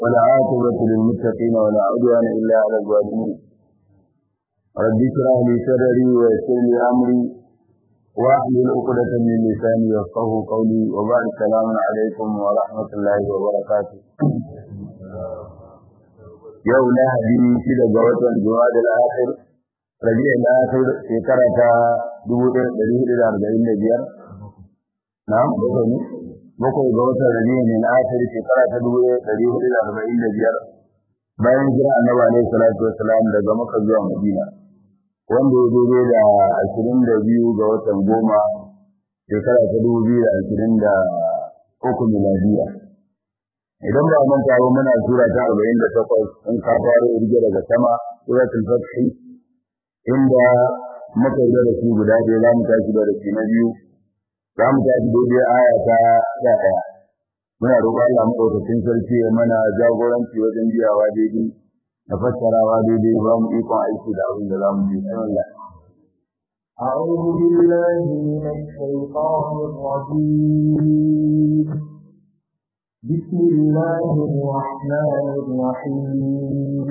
ولا عاقبة للمتقين ولا عدوان إلا على الظالمين رب اشرح لي صدري ويسر لي أمري واحلل عقدة من لساني يفقه قولي وبعد السلام عليكم ورحمة الله وبركاته yau lahadi shida ga watan Jumada al-Akhir Rabi'a al-Akhir shekara ta 1445 na'am bakwai ne bakwai ga watan Rabi'a al-Akhir shekara ta 1445 bayan jira Annabi alaihi salatu wassalam daga Makka zuwa Madina wanda ya zo da 22 ga watan goma shekara ta 2023 miladiya idan ba mun tawo muna sura ta 48 in ka fara irge daga sama suratul fath inda muka yi da su guda ɗaya za mu tashi da rashi na biyu za mu tashi daidai aya ta ɗaya muna roƙon Allah maɗaukakin sarki ya mana jagoranci wajen biyawa daidai da fassarawa daidai ba mu ikon aiki da abin da za mu ji Allah أعوذ بالله من الشيطان الرجيم بسم الله الرحمن الرحيم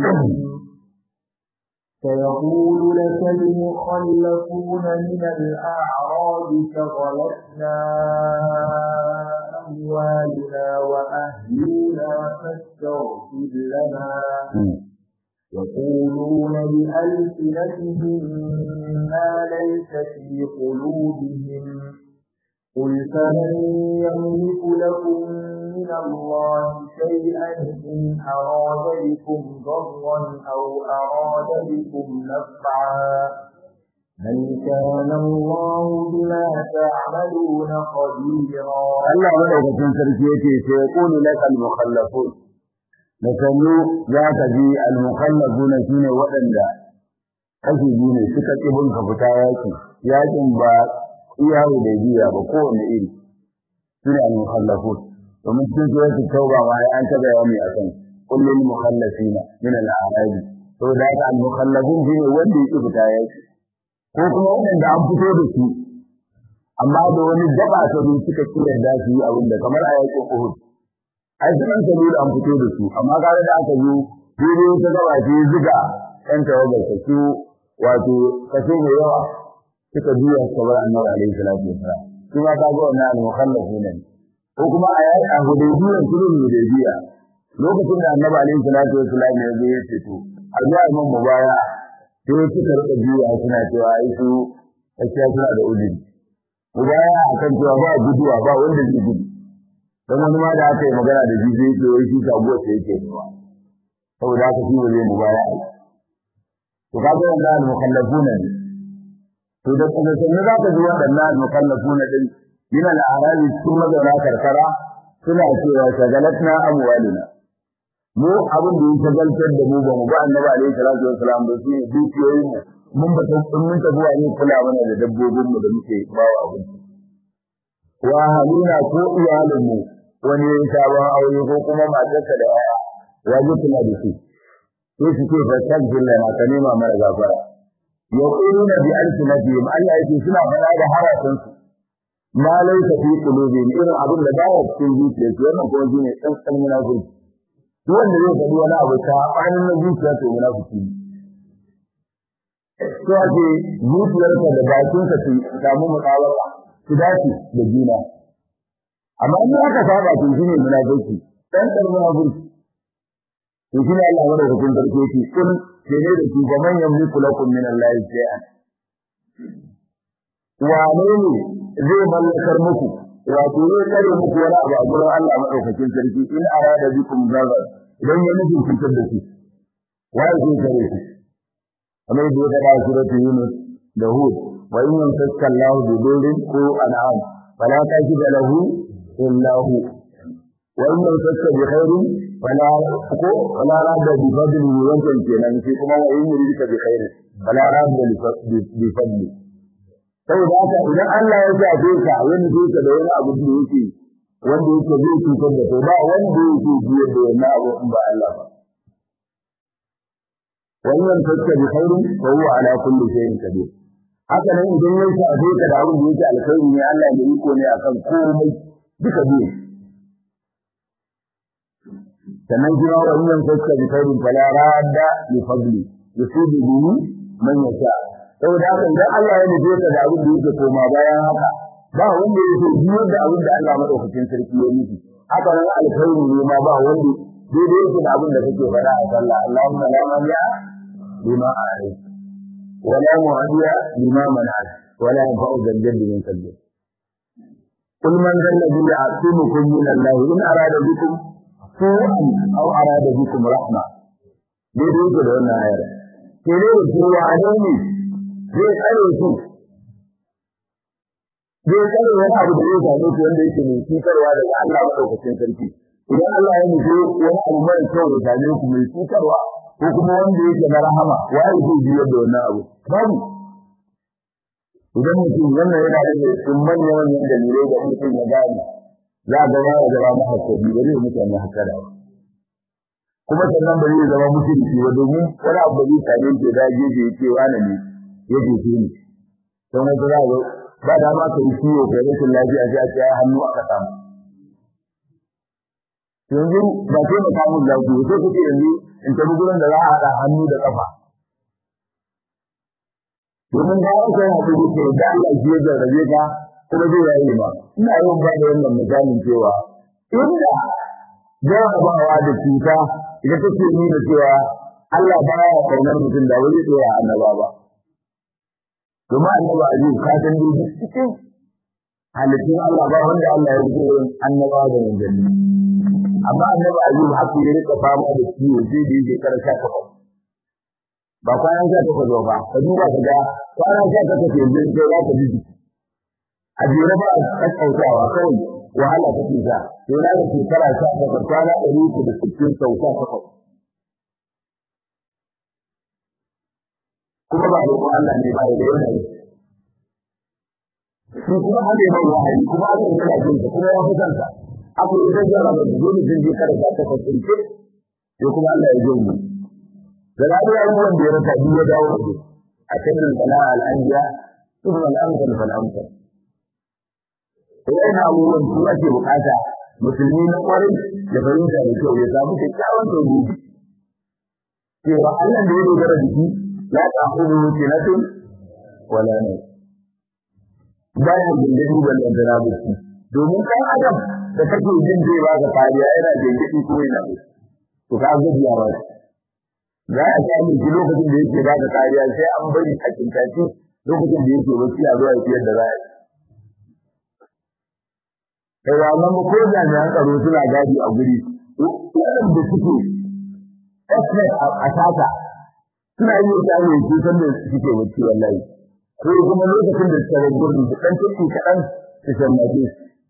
سيقول لك المخلفون من الأعراب شغلتنا أموالنا وأهلنا فاستغفر لنا يقولون بألسنتهم ما ليس في قلوبهم قل فمن يملك لكم من الله شيئا إن أراد بكم ضرا أو أراد بكم نفعا بل كان الله بما تعملون خبيرا Allah madaukakin sarki yake sai ya kulu laka al-mukhallafun da sanu za ka ji al-mukhallafuna shine waɗanda kashi biyu ne suka ƙi bin ka fita yaki yakin ba iyawo da biya ba kowane iri sune al-mukhallafun domin cikin suratul tauba ma ya an taɓa yawami akan kullul mukhallafina min al-a'rab to da haka al-mukhallafun shine wanda yake fita yaki ko kuma wanda an fito da su amma da wani gaba ta bi suka kira da su yi abin da kamar a yakin Uhud ai sun san da an fito da su amma kaga da aka yi daidai ta gaba ce zuga ɗan tawagar ta su wato kaso mai yawa suka biya sabar annabi alaihi salatu wasalam shi ma ka ga wannan al-mukhallafun ne ko kuma a yayi a hudaybiya sulhul hudaybiya lokacin da annabi alaihi salatu wasalam ya zo ya ce to a ga imam mubaya sai suka rika biya suna cewa ai su gaskiya suna da ulil mubaya akan cewa ba guduwa ba wanda zai gudu dan wani ma da aka yi magana da jiji yake wai shi sabuwa sai yake zuwa saboda haka shi zai mubaya ai to kaga wannan al-mukhallafuna ne to da kuma sanin za ka ji waɗannan al-mukhallafuna din min al-arabi sun mazauna karkara suna cewa shagalatna amwalina mu abin da ya shagaltar da mu ba mu ba annabi alaihi salatu wassalam ba shi dukiyoyin mu mun ba mun tafi wani kula mana da dabbobin mu da muke bawa abin wa halina ko iyalin mu wani ya sabon aure ko kuma matarsa da yaya waje kula da su sai su ce fa tajilla na ka nema mara gafara yaquluna bi alsinatihim Allah yake suna fara da harafin su ma laysa fi qulubihim irin abin da baya cikin zuciyarsu wannan kuma shine tsantsan munafiki duk wanda zai faɗi wani abu ta ɓanin na zuciya to munafiki ne to ake zuciyarka da bakinka su samu mutsawara su dace da juna amma in aka saba to shine munafiki tsantsan munafiki to shine Allah ya rubuta cikin sarki yake kun kene da shi gaman yamliku lakum min Allah shay'an wane ne zai mallakar muku wato zai tsare muku wani abu a gurin Allah madaukakin sarki in arada bikum zarar idan ya nufin cutar da shi wai zai tsare shi kamar da ya faɗa suratu Yunus da Hud wa in yamsaka Allah bi dhurrin ko an'am fala tajida lahu illa hu wa in yamsaka bi khairin fala ko fala radda bi fadlihi wancan kenan sai kuma wa in yuridka bi khairin fala radda bi fadlihi saboda haka idan Allah ya shafe ka ya nufe ka da wani abu da yake wanda yake zai cutar da kai ba wanda yake biyar da wannan abu in ba Allah ba wannan fakka bi khairin wa huwa ala kulli shay'in qadir haka nan idan ya shafe ka da abin da yake alkhairi ne Allah ya iko ne akan komai duka biyu sannan kuma wa in yanka bi khairin fala radda li fadli yusibu bihi man yasha saboda haka idan Allah ya nufe ka da abin da yake koma bayan haka ba wanda yake biyar da abin da Allah madaukakin sarki ya nufi haka nan alkhairi ne ma ba wanda daidai yake da abin da kake faɗa a sallah Allahumma la mani'a lima a'rik wa la mu'adiya lima mana'at wa la yanfa'u zal min sabbi قل من ذا الذي يعصمكم من الله إن أراد بكم سوءا أو أراد بكم رحمة daidai yake da wannan ayar ke ne da cewa a ne zai tsare su zai tsare wani abu da zai same su wanda yake mai cutarwa daga Allah maɗaukacin sarki idan Allah ya nufi wani abu mara kyau ya same ku mai cutarwa ko kuma wanda yake na rahama waye zai biyar da wannan abu babu idan mutum wannan yana da cikin manyan manyan dalilai da mutum ya gane za ga ya zama mahaifaci ba zai mutane haka da kuma sannan ba zai zama mutunci ba domin wani abu da zai same shi da gefe ya ce wani ne ya jefe ni don wata za ga ba da ma ka yi ciwo ka rashin lafiya sai a ce ya hannu aka samu yanzu ba sai mu samu lafiya sai kuke yanzu in tafi gurin da za a haɗa hannu da ƙafa domin ga wata yana da yake da Allah shi ya jarrabe ka kuma zai yayi ma ina yawan ba da wannan misalin cewa inda jarrabawa da cuta ita take nuna cewa Allah ba ya kaunar mutum da wani tsaya annaba ba domin annaba a yau ka san dai cikin halittun Allah ba wanda Allah ya rubuta wurin annaba da manzanni amma annaba a yau haka ya rika fama da ciwo sai da yake karshe kafa ba kwanan sha takwas ba ka duba ka ga kwanan sha takwas yanzu sai za ka ji a jere ba a kakkautawa kawai wahala ta ke sa to na da shekara sha takwas kwana ɗari uku da sittin sau sha takwas kuma ba da Allah ne ba da yanayi shi kuma an yi mai wahayi kuma aka yi yana jinsa kuma ya fi kansa aka yi ta jara da dole zai je kada sha takwas ɗin ce sai kuma Allah ya je mu da ranar abubuwan da ya rasa biyu ya dawo da a cikin sana'a al'anjiya sun al'amsal fal'amsal Idan abubuwan su ake bukata musulmi na kwarai da fahimta da kyau ya samu kyakkyawan tauhidi. Cewa Allah da ya dogara da shi ya tafi da wuce na tun wala ne. Bayan gindin ban da dana da shi. Domin ɗan adam da kake jin zai ba ka kariya yana gindin ko yana da To ka gajiya ba Za a samu shi lokacin da yake ba ka kariya sai an bari a kintace lokacin da yake bacci a zuwa fiyar da za a yi. kai wannan ko jami'an tsaro suna gadi a guri waɗanda suke expert a sata suna yi wata ne su san da suke bacci wallahi ko kuma lokacin da suka bar gurin su dan tuki kaɗan su san mace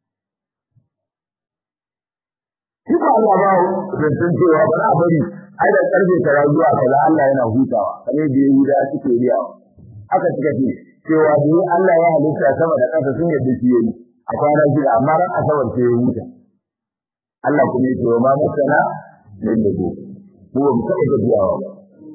shi ba Allah ba zancen cewa ba a bari ai da karfe tara zuwa kaza Allah yana hutawa kamar da yayi da suke riyawa haka suka ce cewa da Allah ya halitta sama da ƙasa sun yadda shi yayi a kwana shida amma ran asabar ce ya wuce Allah kuma ya ce wa ma masana min da ko ko ba mu taɓa gajiyawa ba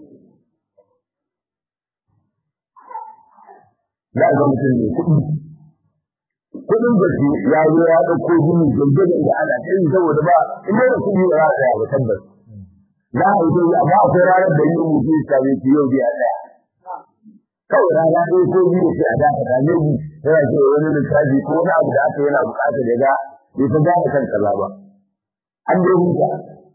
za ga mutum ne kuɗi kuɗin gaji ya zo ya ɗauko gini gangajen da ana ta yi saboda ba in da kuɗi ba za a tsaya ba tabbas za a yi dai amma akwai ranar da yi mutu ya same shi yau biya ɗaya kawai rana ɗaya ko biyu sai a dafa ta ne yana ce wani lissafi ko wani abu da aka yana buƙatar ya ga bai ta gane kan kaza ba an dai huta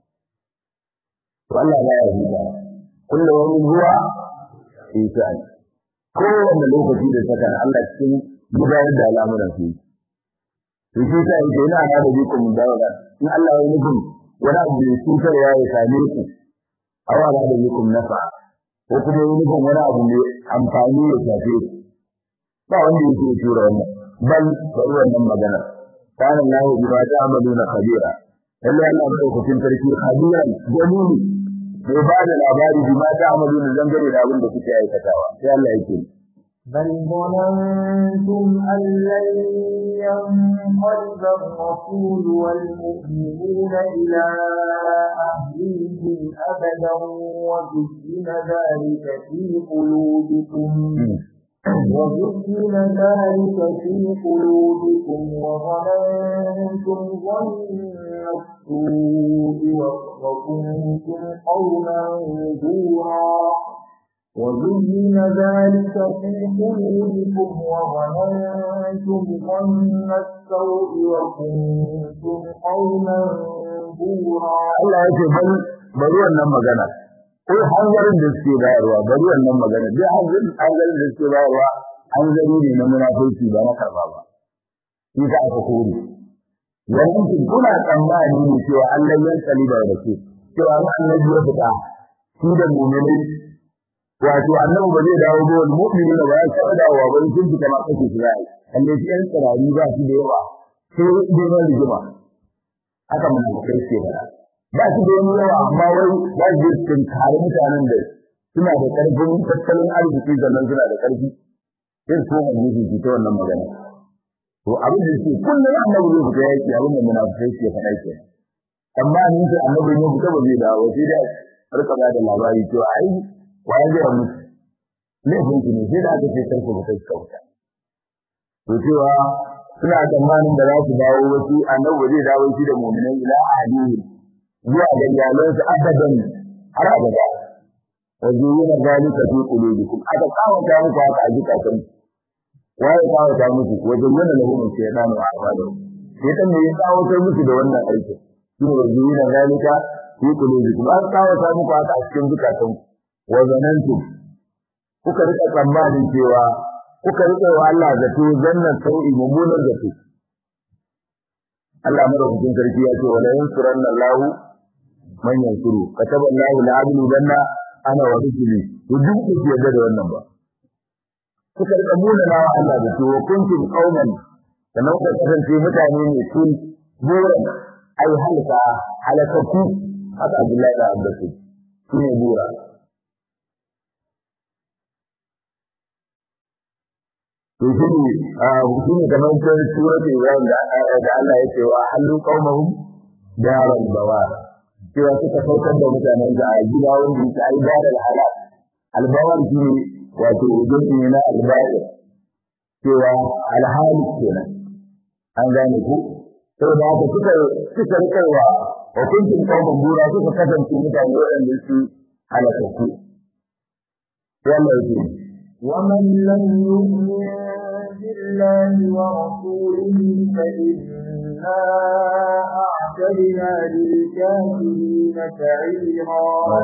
to Allah ya yi huta kullum wani zuwa sai kowanne lokaci da saka Allah cikin gudanar da al'amuran su to shi sai yake ina da da bikum dawala in Allah ya nufin wani abu da cutar ya yi same ku awa da da bikum nafa ko kuma ya nufin wani abu mai amfani ya shafe ku ba wanda yake tura wannan bal da wannan magana kana Allah bima ta'maluna khabira lalle Allah madaukakin sarki khabiran dalili mai ba da labari bi ma ta amalu da zangare da abin da kuke aikatawa sai Allah yake بل ظننتم أن لن ينقلب الرسول والمؤمنون إلى أهليهم أبدا وزين ذلك في قلوبكم وزين ذلك في قلوبكم وظننتم ظن السوء وكنتم قوما بورا وزين ذلك في قلوبكم وظننتم ظن السوء وكنتم قوما بورا Allah ya ce bari bari wannan magana ko hanzarin da suke bayarwa bari wannan magana dai hanzarin hanzarin da suke bayarwa hanzari ne na munafiki ba na karba ba shi ka aka kore wannan kin kuna tsammani ne cewa Allah ya tsali da rake cewa annabi ya fita shi da mu'mini wato annabi ba zai dawo ba wal mu'mini ba ya taɓa dawowa ba sun fita ma kake shi zai kalle shi ɗan tsirari ba shi da yawa sai dai na rigima haka munafikai ke fara ba su da yawa amma wai za su je su kare mutanen da suna da ƙarfin tattalin arziki sannan suna da ƙarfi sai su koma nufi su ta wannan magana to abin da yake kullum annabi zai fita yaki abin da munafikai ke faɗa ke amma ni sai annabi ne fita ba zai dawo sai da rika ba da labari cewa ai waye zai mutu laifin ki ne sai da aka ce karku ba kai kauta to cewa suna tsammanin da za su dawo wasu annabi zai dawo shi da mu'minai ila ahadihi zuwa ga iyalansu abadan har abada wa zuwa zalika fi qulubikum aka kawata muku haka a zukatan waye kawata muku wa zuwa lahum shaytanu a'madu shaytan ne ya kawata muku da wannan aikin shi ne zuwa zalika fi qulubikum aka kawata muku haka a cikin zukatan wa zanantum kuka rika tsammanin cewa kuka rika wa Allah zato zannan sau'i mummunan zato Allah madaukakin sarki ya ce wala yansuranna Allahu man yansuru kataba Allahu la ablu danna ana wa rusuli to duk ku yarda da wannan ba kuka rika muna na Allah da to kuntum qauman sannan kuka kasance mutane ne kun buran ai halka halakaku haka Abdullahi da Abbas shine bura to shi ne shi ne kamar ta suratul Ibrahim da da Allah ya ce wa halu qaumahum daral bawar cewa suka saukar da mutanen da a gida wanda yake ai daral halal albawar shi ne wato ujubi ne na albayar cewa alhali kenan an gane ku saboda haka suka suka rikarwa wa kuntum qauman bura suka kasance mutane waɗanda su halakatu sai Allah ya ce ومن لم يؤمن بالله ورسوله فإنا أعتدنا للكافرين سعيرا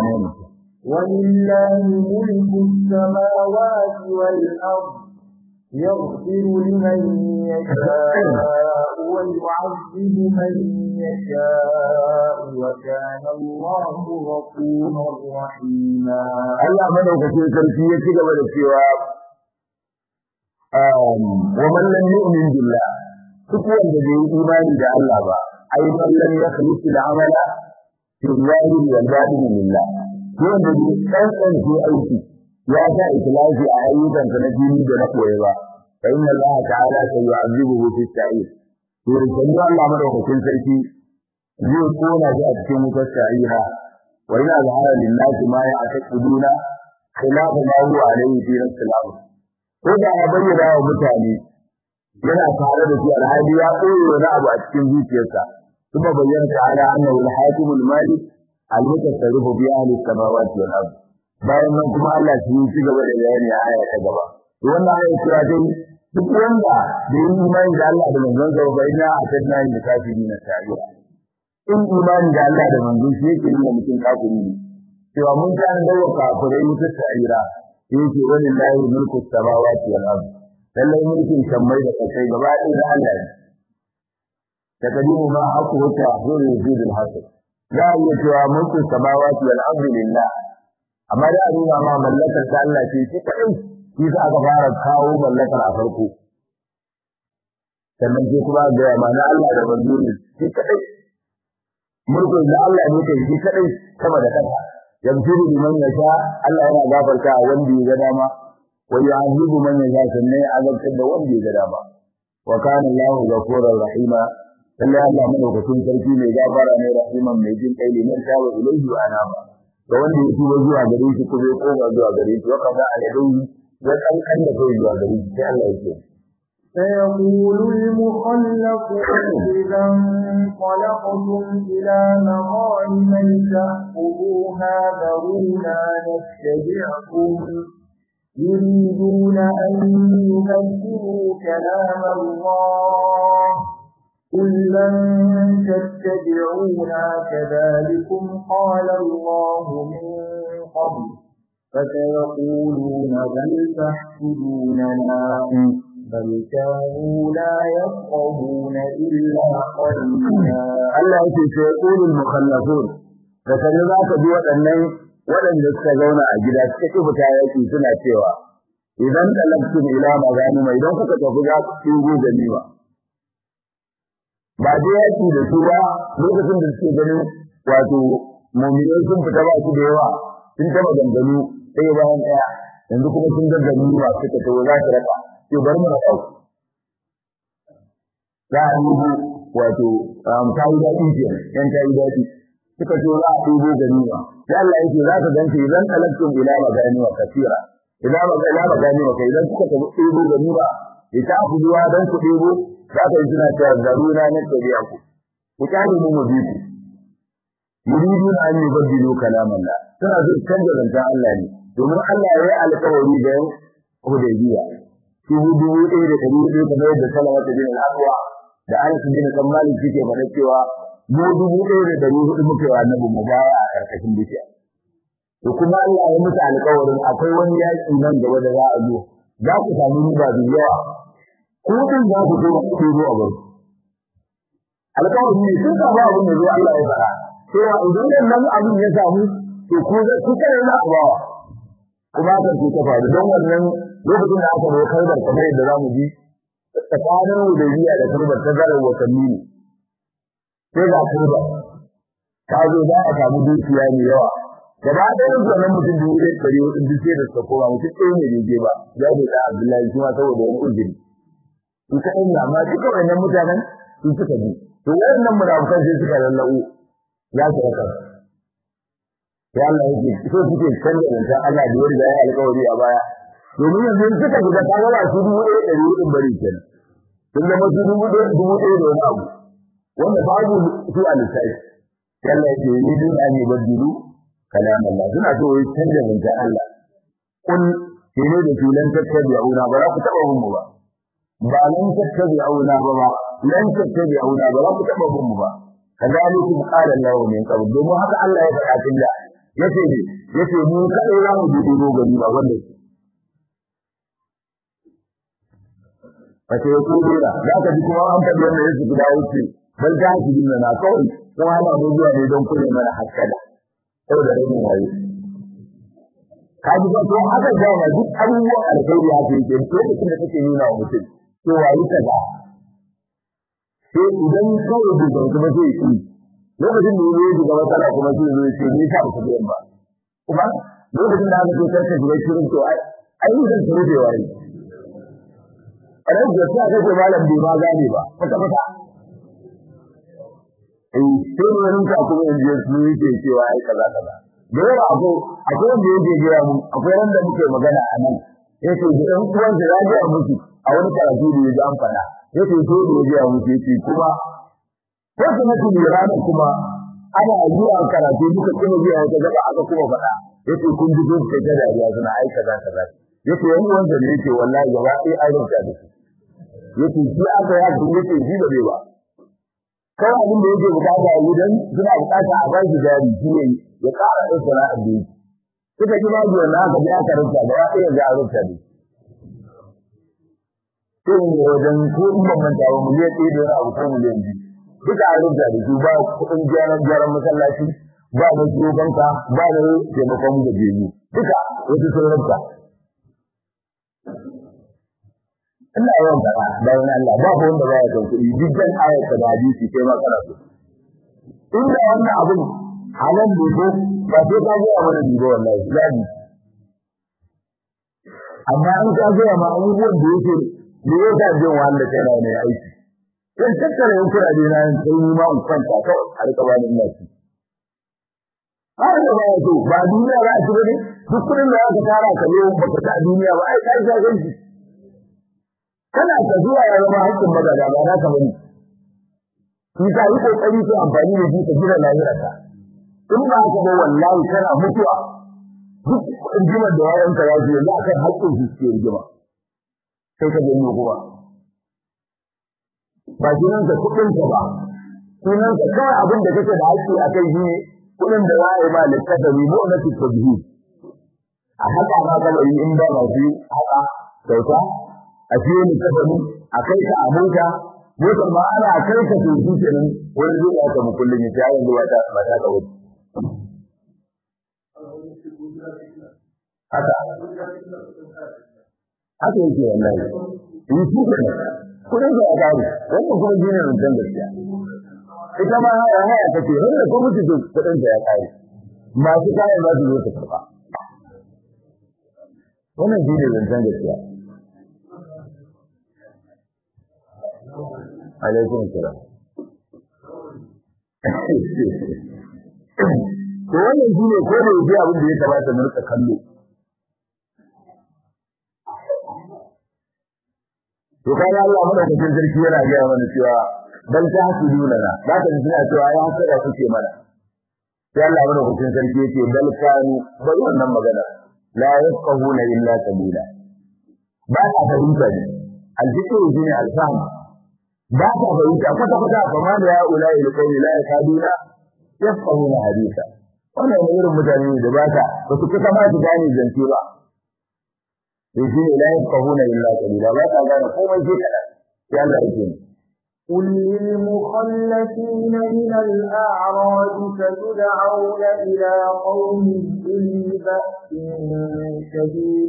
ولله ملك السماوات والأرض يغفر لمن يشاء ويعذب من يشاء وكان الله غفورا رحيما Allah madaukakin sarki ya ci gaba da cewa wa man lam yu'min billah duk wanda bai yi imani da Allah ba ai man lam yakhlis al-amala fi zahiri wal batin lillah ko wanda bai tsantsan shi aiki ya sa ikhlasi a ayyukan sa na dini da na koyi ba fa inna Allah ta'ala sayu'azibuhu fi sa'ir to rikin Allah madaukakin sarki zai kona shi a cikin wutar sa'ira wa ina zahara lillahi ma ya'taqiduna khilafa ma huwa alayhi fi nafsil ko da ya bayyana wa mutane yana tare da shi alhali ya koyi wani abu a cikin zuciyarsa kuma bayyana ta'ala annahu al-hakim al-malik al-mutasarrifu bi ahli as-samawati wal ard bayan nan kuma Allah shi ci gaba da bayani a aya ta gaba to wannan aya kira dai duk wanda da yi imani da Allah da manzon sa bai na atadna yin kafirin na ta'ala in imani da Allah da manzon shi yake nuna mutum kafiri ne cewa mun kan dawo kafirai mutum ta'ira yake wani lahi mulku samawati wal ard lallai mulkin sammai da kasai gaba ɗaya da Allah ne takadimu ma haku wata zuri yuzidul hasad za a iya cewa mulkin samawati wal ard lillah amma da a nuna ma mallakar ta Allah ce shi kadai shi za aka fara kawo mallakar a farko sannan sai kuma ga ma na Allah da manzuri shi kadai mulkin da Allah ne kai shi kadai sama da kasa yamsuru liman yasha Allah yana gafarta wanda ya ga dama wa yu'adhibu man yasha sannan ya azabtar da wanda ya ga dama wa kana Allahu ghafurur rahima Allah Allah madaukakin sarki mai gafara ne rahiman mai jin kai liman tawa ilaihi wa anaba ga wanda ya tuba zuwa gare shi kuma ya koma zuwa gare shi wa kaza alayhi ya kankan da kai zuwa gare shi sai Allah ya ce سيقول المخلفون إذا انطلقتم إلى مغانم تأخذوها ذرونا نتبعكم يريدون أن يبدلوا كلام الله قل لن تتبعونا كذلكم قال الله من قبل فسيقولون بل تحسدوننا بل كانوا لا يفقهون إلا قليلا Allah yake sai qulul mukhallafun da kaje za ka bi waɗannan waɗanda suka zauna a gida suka ki fita yaki suna cewa idan talabtum ila maganima idan kuka tafi za ku tugo ganima ba dai yaki da su ba lokacin da suke ganin wato mu'minai sun fita ba su da yawa sun taba ganganu sai bayan ɗaya yanzu kuma sun ga ganima suka tawo za su raka sai bari mu raka za a yi wato ta yi daɗi ke yan ta yi daɗi suka ce za a ɗebo ganima sai Allah yake za ka ganta idan talabtum ila maganima kasira ila magana maganima kai idan suka tafi ɗebo ganima ya ta ku zuwa dan ku ɗebo za ka yi suna cewa zaruna na tabi'a ku ku kyale mu mu bi ku yuriduna an yubaddilu kalaman Allah suna so canza zancen Allah ne domin Allah ya yi alƙawari da yan Hudaybiya shi dubu ɗaya da ɗari hudu kamar yadda Salamatu bin al-Aqwa da Anas bin Malik suke faɗa cewa mu dubu ɗaya da ɗari hudu muke wa annabi mu baya a ƙarƙashin bishiya to kuma Allah ya musu alƙawarin akwai wani yaƙi nan gaba da za a zo za ku samu riba da yawa ko kan za ku zo ku zo a bar alƙawarin ne sun samu abin da zo Allah ya faɗa cewa idan nan abin ya samu to ku ku kare na abawa kuma kan ku ta faru don wannan lokacin da aka zo kalbar kamar yadda zamu ji tsakanin Hudaybiya da kalbar ta zarar watanni ne sai ga kalbar ta zo za a samu dukiya mai yawa gaba ɗayan wannan mutum dubu ɗaya ɗari hudu duk sai da suka koma mutum ɗaya ne bai je ba ya bai da Abdullahi shi ma saboda wani uzuri su kaɗai ne amma duka wannan mutanen sun suka bi to wayannan munafukan sai suka lalla'u ya su raka ya Allah yake so suke canza zancen Allah da ya riga ya alƙawari a baya domin yanzu suka shiga ta gaba su dubu ɗaya ɗari hudun bari kenan sun zama su dubu ɗaya dubu ɗaya da wani abu wanda babu su a lissafi Allah yake yi dun an yi baddilu kalam Allah suna so yi canza zancen Allah kun kene da su lan tattabi'una ba za ku taɓa mu ba ba lan tattabi'una ba ba lan tattabi'una ba za ku taɓa mu ba kadalikum qala Allah min qabl domin haka Allah ya faɗa tun da yace ne yace mu kadai za mu bi dogo gari ba wanda Wace ya kuma da za ka ji kuma an faɗi wanda yake guda wuce bal ta ki din na kawai kuma ana da zuwa ne don kullum mana haskada saboda rabin wayo ka ji ba to haka ga ma duk abubuwan alkhairi haka yake lokacin da kake nuna wa mutum cewa yi kaza sai idan kawai da zai kuma sai yi lokacin da yayi shiga matsala kuma sai zai ce ni ka ku biyan ba kuma lokacin da aka ce karka shiga shirin to ai ai zan tsare da wai a ran da sai aka ce malam bai ma gane ba kwata kwata eh sai wani ka kuma in je su yake cewa ai kaza kaza da yawa akwai akwai wanda yake gaya mu akwai wanda muke magana a nan yace da ɗan uwan da ya ga musu a wani karatu da ya ji an faɗa yace so da ya ga musu yace kuma ko kuma su ne ranar kuma ana zuwa karatu duka kuma zuwa wata gaba aka kuma faɗa yace kun ji sun kai da dariya suna ai kaza kaza yace wani wanda ne yace wallahi gaba ɗaya an rubuta da su yace shi aka ya ku yace shi da bai ba kawai abin da yake bukata a gidan suna bukata a ba shi jari shi ne ya ƙara ɗin sana'ar da yake suka ji babu wannan aka bi aka rubuta gaba ɗaya ga rubuta da sai ne wajen ko in ban manta ba miliyan ɗaya da wani abu ko miliyan biyu duka an rubuta da su ba kuɗin gyaran gyaran masallaci ba da shugabanka ba da taimakon da biyu duka wasu sun rubuta ina yawan faɗa bayan Allah ba ko wanda ba ya san kuɗi duk dan ayat da hadisi kai ma kana so inda wannan abin halal ne ko ba sai ka ga mana ni ba wallahi zabi amma an ka ga ma abubuwan da yake da yake jin wahala kai na ne aiki dan tattara yan kuraje na yin sai ni ma in kwanta kawai a rika bani ina ci har da ba to ba duniya ba a ci bane duk kudin da aka tara ka ne ba ka ta duniya ba ai kai ga ganci kana tafiya ya zama haƙƙin magada ba na ka bane shi ka yi kokari ko amfani da shi ka gina lahirarka in ba haka ba wallahi kana mutuwa duk rigimar da yayanka ya ji yanzu akan haƙƙin su suke rigima sai ka gani kuma ba sunan ka kuɗin ka ba sunan ka kawai abin da kake da haƙƙi a kai shi kuɗin da za a yi ma littafi mu na tattabihi a haka ma kabari in ba masu haka kyauta a fiye littafi a kai ka a mota motar ma ana kai ka to shi kenan wani zai ya samu kullum ya ce ya yanzu ba ta ba ta ka wuce haka haka yake wallahi in shi kenan kudin da ya gari wannan kuma shine rancen gaskiya ita ma haya haya take wanda ko mutu to kudin da ya kare masu kayan za su zo su karba wannan shine rancen gaskiya alaikum salam to wannan shine ko da yake abin da ya kamata mu rika kallo to kaga Allah madaukakin sarki yana ga mana cewa bal ta hasuduna na za ka ji suna cewa ya hasada kuke mana sai Allah madaukakin sarki yake bal kanu bari wannan magana la yafqahuna illa sabila ba ka fahimta ne aljikin shine alfahm ba ka fahimta kwata kwata kuma da ya ulai da kai la yakaduna yafqahuna hadisa wannan irin mutane da ba ka ba su kusa ma su gane zance ba yake la yafqahuna illa qalila ba ka gane komai sai kada sai Allah yake قل للمخلفين من الأعراب ستدعون إلى قوم أولي بأس شديد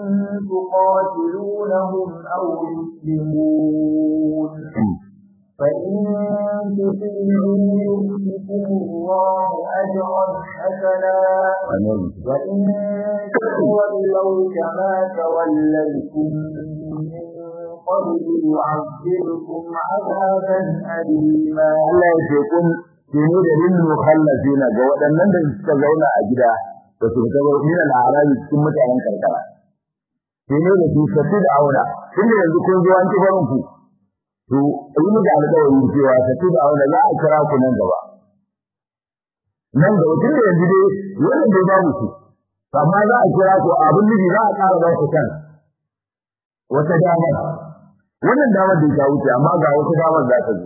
تقاتلونهم أو يسلمون فإن تطيعوا يؤتكم الله أجرا حسنا وإن تولوا كما توليتم من قبل يعذبكم عذابا أليما Allah ya ce kun kini da lil mukhallafina ga waɗannan da suka zauna a gida da su fita ba min al-arabi cikin mutanen karkara kini da su tafi da auna tunda yanzu kun zo an ci barin ku to yi mu da alƙawarin cewa tafi da auna za a kira ku nan gaba nan gaba tun da yanzu dai wannan dai babu su amma za a kira ku abin nufi za a ƙara ba ku kan wata damar wannan damar da ta wuce amma ga wata damar za ta zo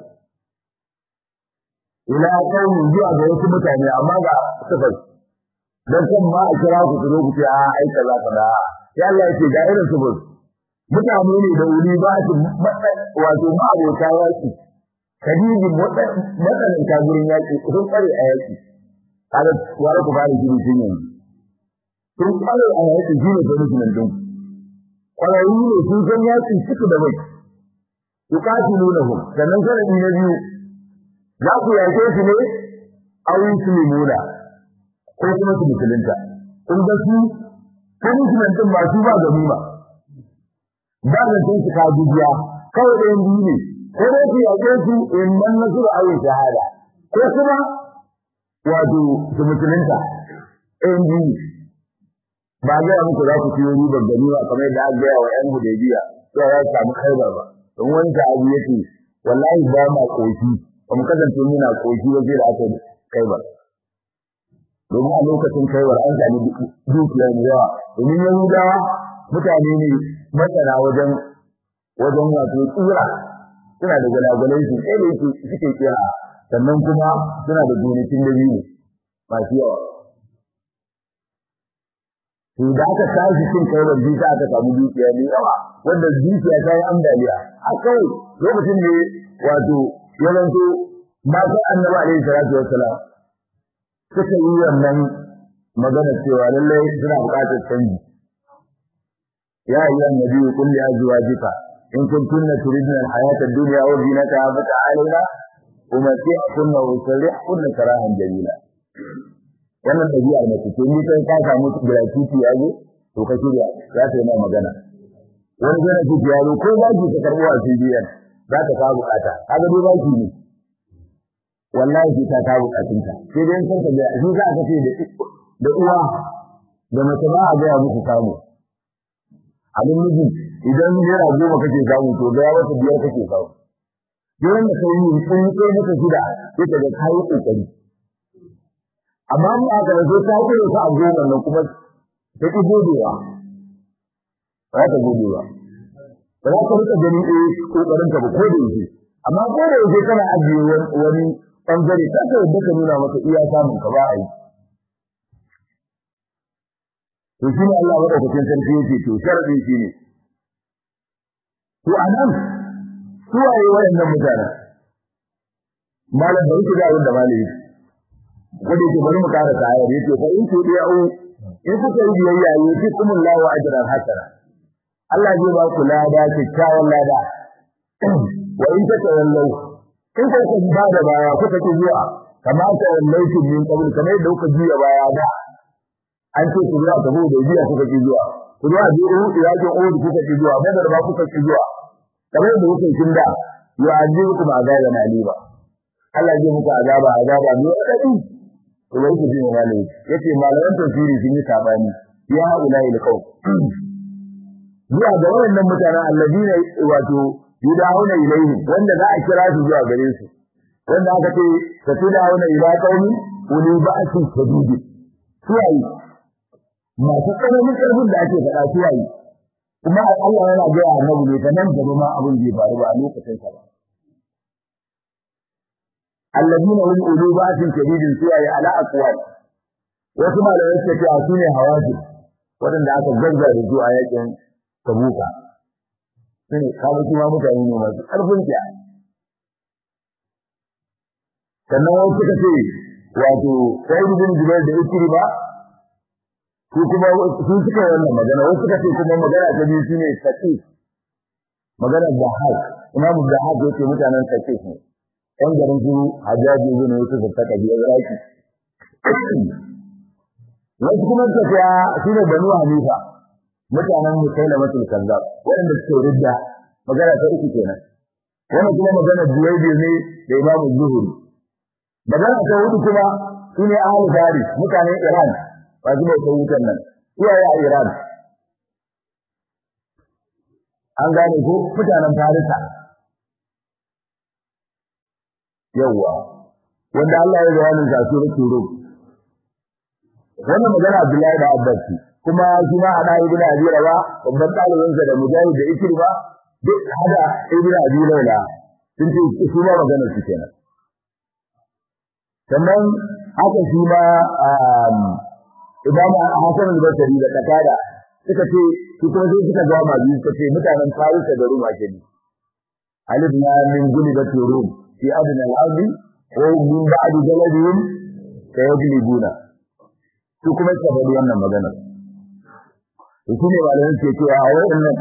ila kaumin zuwa ga wasu mutane amma ga sifar dan kan ma a kira ku zo ku ce a ai kaza kaza ya Allah ya ce ga irin sifar mutane ne da wuri ba su wato ma abota yaki kadiji matsalan ta gurin yaki sun tsare a yaki kaga wara ku fara gidi sun yanzu sun tsare a yaki shine da rukunin din kwararru ne sun san yaki suka da bai yuqatilunahum sannan sanadi na biyu za ku yake su ne aw yuslimuna ko kuma su musulunta kun ga su ko musulunta ba su ba ganima ba da sun su ka dubiya kawai da yanzu ne ko dai su yake su in man nasu da ayin shahada ko kuma wato su musulunta in ji ba ga muku za ku ciyo ribar ganima kamar yadda aka gaya wa yan hudaybiya sai ya samu khaibar ba don wanda abu yake wallahi ba ma koshi ba mu kasance muna koshi waje da aka khaibar domin a lokacin khaibar an sami dukiya da yawa domin yahudawa mutane ne masana wajen wajen wato tsira suna da gwalagwalai su sai da yake suke kira sannan kuma suna da gonakin da biyu masu yawa to da aka tashi cin kaibar bisa aka samu dukiya ne yawa wanda dukiya ta yi ambaliya a kawai lokacin ne wato ya zanto masu annabi alaihi salatu wassalam suka yi wannan magana cewa lallai suna buƙatar canji ya ayyuha annabi qul li azwajika in kuntunna turidna al-hayata ad-dunya wa zinataha fata'alina umati'kunna wa usarrihkunna sarahan jamila wannan ɗabi'ar mace ce ni kai ka samu gratuity ya zo to ka shirya za ta yi ma magana wani gratuity ya zo ko zaki ka karɓo a CBN za ta kawo bukata kaga dai zaki ne wallahi sai ta kawo bukatunta sai dai san ka da shi za ka ce da uwa da mace ba a gaya musu samu abin miji idan naira goma kake samu to ga wata biyar kake samu duk wanda kai yi kun kai maka shida sai ka ga kai kokari amma mu aka da sai ka kire ka a goma nan kuma sai ki godewa ba ta godewa ba za ka rika gani eh kokarin ka ba ko da yake amma ko da yake kana ajiye wani bangare ka ka yadda ka nuna masa iya samun ka ba a yi to shi ne Allah madaukakin sarki yake to sharadin shi ne to anan su waye wayannan mutanen malam bari ku ga abin da malami ko da yake bari mu kara ta ayar yace fa in tudiyu in kuka yi biyayya yake kuma Allahu ajran hasana Allah zai ba ku lada kyakkyawan lada wa in ta tawallau in ka ku ba da baya kuka ki zuwa kamar ta wallaitu min qabl kamar da kuka juya baya da an ce ku zuwa gabo da jiya kuka ki zuwa ku zuwa biyu yakin uhud kuka ki zuwa badar ba kuka ki zuwa kamar da kuka kin da yu'adzibukum azaban aliba Allah zai muku azaba azaba ne kadai to wai ku jin wani yace malaman tafsiri sun yi sabani ya ulai alqaw zuwa ga wannan mutanen alladina wato yudahuna ilayhi wanda za a kira su zuwa gare su wanda aka ce tatudahuna ila qaumi uli ba'sin shadid suwayi masu tsananin karfin da ake faɗa suwayi kuma Allah yana ga annabi ne nan gaba ma abin bai faru ba a lokacin sa ba alladina hum uli ba'sin shadid suwayi ala aqwal wasu malamai suka ce su ne hawaji wadanda aka gaggar da su a yakin tabuka sai kawo kuma mutane ne masu ƙarfin kiya sannan wasu suka ce wato sai bin jubair da ikiri ba su kuma su suka wannan magana wasu suka ce kuma magana ta biyu shine saqi magana da hak imamu da hak yake mutanen saqi ne ɗan garin su hajjaji ne yake da taka biyar raki wasu kuma suka ce su ne banu hanifa mutanen musailamatul kazzab wanda suke ridda magana ta uku kenan wannan kuma magana Juwaydi ne da Imam Zuhri magana ta hudu kuma sune ahli Faris mutanen Iran ba su mai wutan nan iyaye a Iran an gane ko mutanen Farisa yawa wanda Allah ya ga wannan zasu da turo wannan magana Abdullahi da Abbas kuma shi ma ana ibn Abi Rawa babban ɗalibinsa da Mujahid da Ikrima duk hada ibn Abi Laila sun ce su ma maganar su kenan sannan haka shi ma Imam Hassan al-Basri da Qatada suka ce su kuma sai suka ga ma biyu suka ce mutanen Faris da Rum ake ne alif na min gulibat rum fi adna al-ardi wa min ba'di jaladihim sayaglibuna su kuma suka faɗi wannan maganar shi ne malamin ke cewa a waɗannan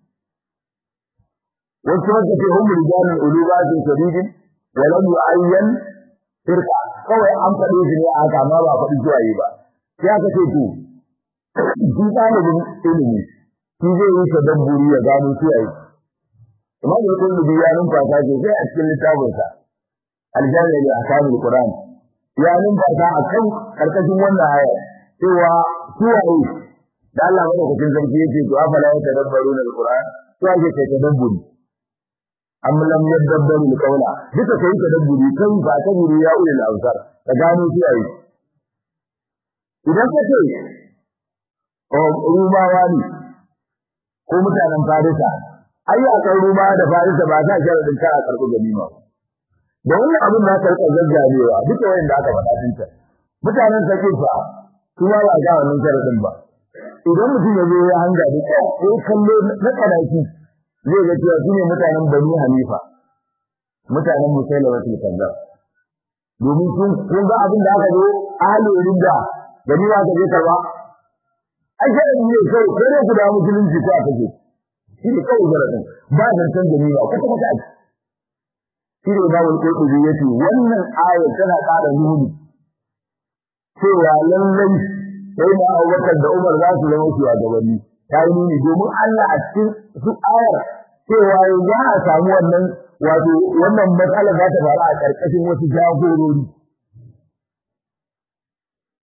wasu wanda ke hum rijalun ulubatin shadidin wa lam yu'ayyan firqa kawai an faɗi shi ne aka amma ba faɗi zuwa yi ba sai aka ce to shi ɗalibin ilimi shi zai yi tadabburi ya gano su yayi imam al-qurtubi ya numfasa ce sai a cikin littafinsa al-jami' li ahkamil qur'an ya numfasa akan karkashin wannan aya cewa su yayi da Allah madaukakin sarki yake to afala ya tadabbaru na alquran to ake kai tadabburi am lam yadabbaru alqawla duka kai tadabburi kai ba ta guri ya ulil absar ka gano shi ayi idan ka ce o rumawa ne ko mutanen farisa ai a kan ruma da farisa ba ta sharadin ka a karɓi ganima da wannan abin da aka rika gaggamewa duka wanda aka faɗa dinta mutanen sakin fa kuma ba ga wannan sharadin ba idan mutum ya zo ya hanga da ko kallo na kanaki zai ga cewa su ne mutanen Bani Hanifa mutanen Musailamatul Kazzab domin sun kun ga abin da aka zo ahli ridda gani ba ka je karba ai sai ne sai ko ne guda musulunci ko aka je shi ne kawai zaradin ba da san gani ba kuma kuma ai shi ne ba wani kodu yace wannan aya tana ƙara nuni cewa lallai sai na Abubakar da Umar za su zama su gabanni ta yi nuni domin Allah a cikin su ayar cewa za a samu wannan wato wannan matsala za ta faru a ƙarƙashin wasu jagorori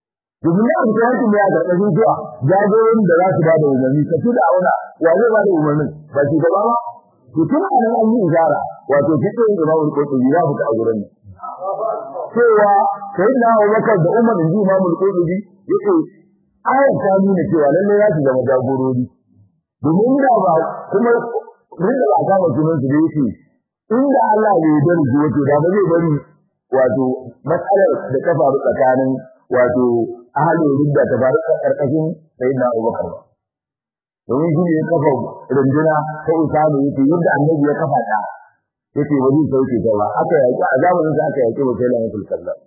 domin da aka yanki ne a karkashin zuwa jagorin da za su ba da umarni ka tuna auna wa zai ba da umarnin ba shi gaba ba to tun a nan an yi isara wato fitin imamul qurtubi ya fita a gurin nan cewa sai na Abubakar da Umar inji imamul qurtubi yake ayat ta nuna cewa lalle za su zama jagorori domin da ba kuma rinda ba kama sunan su da yake inda Allah ne ya darje wato da ba zai bari wato matsalar da ta faru tsakanin wato ahalin ridda ta faru karkashin sayyidina Abubakar ba domin shi ne ya kafa runduna ta Usama yake yadda annabi ya kafa ta yake wani sauke ta ba aka yaki a zamanin sa aka yaki wata lana tulkalla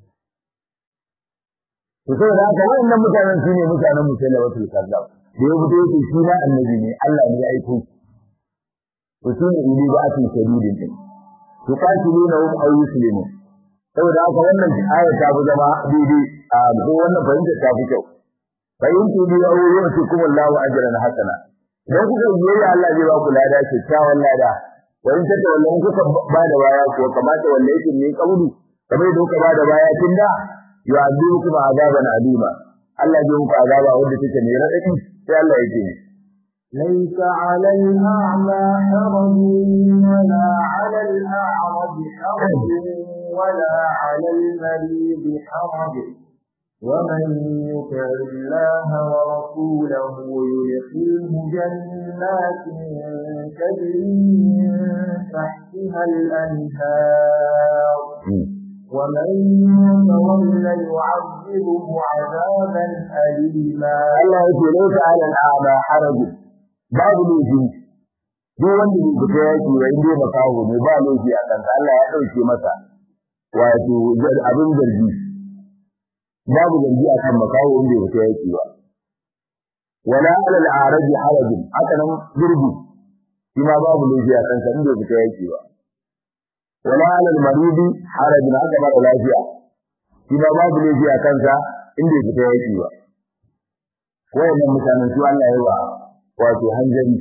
to sai da haka wannan mutanen shine mutanen musallama tulkalla da ya fito yake shi na annabi ne Allah ne ya aiko to shine ili da atin shadidin din to qatiluna hum aw yuslimu saboda haka wannan aya ta fi zama daidai a ko wannan fahimta ta fi kyau fahimtu bi aw yusikum Allahu ajran hasana dan kuka yi Allah zai ba ku lada kyakkyawan lada wani take wannan kuka ba da baya ko kamata wanda yake ne kauli kamar da kuka ba da baya tun da yu'adibukum azaban alima Allah zai muku azaba wanda take ne radadi sai Allah yake ليس على الأعمى حرج ولا على الأعرج حرج ولا على المريض حرج ومن يطع الله ورسوله يدخله جنات تجري من تحتها الأنهار ومن يتولى يعذبه عذابا أليما الله يقول ليس على الأعمى حرج babu laifi duk wanda bai fita yaki wa inda ya makaho ne ba laifi a kansa Allah ya ɗauke masa wato abin zargi babu zargi a kan makaho inda ya fita yaki ba wala ala al-araji harajin haka nan gurbi shi ma babu laifi a kansa inda ya fita yaki ba wala ala al-maridi harajin haka ba lafiya shi ma babu laifi a kansa inda ya fita yaki ba wayannan mutanen su Allah ya wa wato hanzari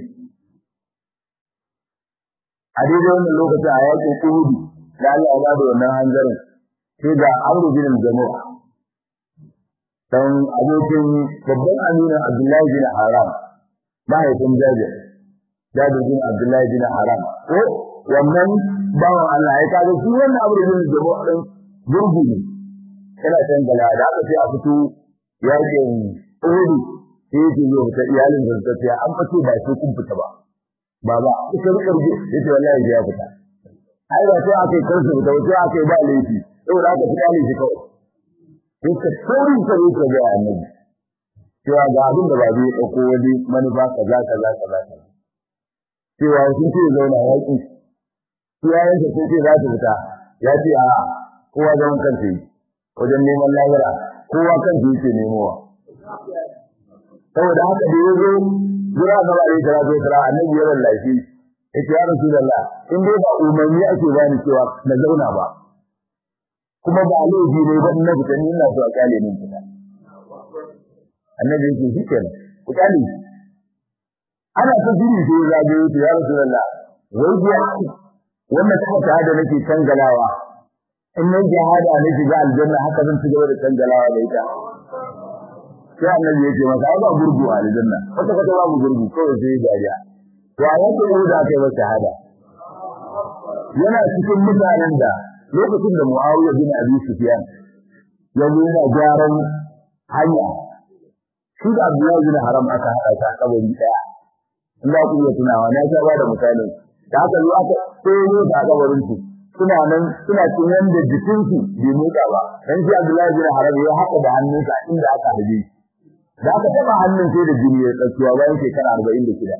a daidai wannan lokacin a yakin Uhud da Allah ya bada wannan hanzarin sai ga Amr bin Jamu dan abokin babban aminin Abdullahi bin Haram mahaifin Jabir Jabir bin Abdullahi bin Haram ko wannan bawan Allah ya kaga shi wannan Amr bin Jamu din gurgu ne yana can gala da aka sai a fito yakin Uhud sai yake zo ta iyalin da ta ce an fice ba sai kun fita ba baba ita rika rige yace wallahi ya fita ai ba sai aka kai su da sai aka ba laifi saboda aka fita ne shi kawai yake saurin sa ne ga annabi cewa ga abin da babu ya dauko wani manufa kaza kaza kaza cewa sun ce zauna yaki iyayen sa sai ce za su fita ya ce a kowa zaman kansa yi wajen neman lahira kowa kansa yake nemowa saboda haka da yazo jira ga bare da rabe tara annabi ya wallahi yace ya rasulullah in dai ba umarni ake bani cewa na zauna ba kuma ba laifi ne ba na fita ni ina so a kale min fita annabi yake shikenan ku kale ana ta jiri sai ya zage yace ya rasulullah wai biya wannan ta ta da nake kangalawa in nan jihada ne shiga aljanna haka zan ci gaba da kangalawa da ita sai annabi ya ce masa ai ba gurgu a aljanna wata kata babu gurgu kawai sai dariya to a yake ne da kai ba shahada yana cikin mutanen da lokacin da Muawiya bin Abi Sufyan ya zo yana gyaran hanya shi da Abdullahi bin Haram aka haɗa ta kabari daya in za ku iya tunawa na ta bada misalin da aka zo aka tsoro da kabarin su suna nan suna cin wanda jikinsu bai motsa ba dan shi Abdullahi bin Haram ya haɗa da hannunsa inda aka harbe da aka taba hannun sai da jini ya tsakiya bayan shekara arba'in da shida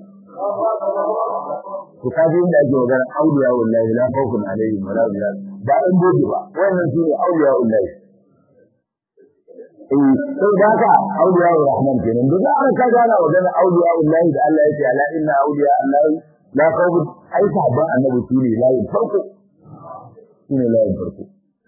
ku kaji inda ake magana auliya wallahi la khawfun alaihim wa la hum ba an boje ba wannan shine auliya wallahi eh sai da ka auliya rahman kenan duk an ka gana magana auliya wallahi da Allah yake ala inna auliya allahi la khawfun ai sahabban annabi shine layin farko shine layin farko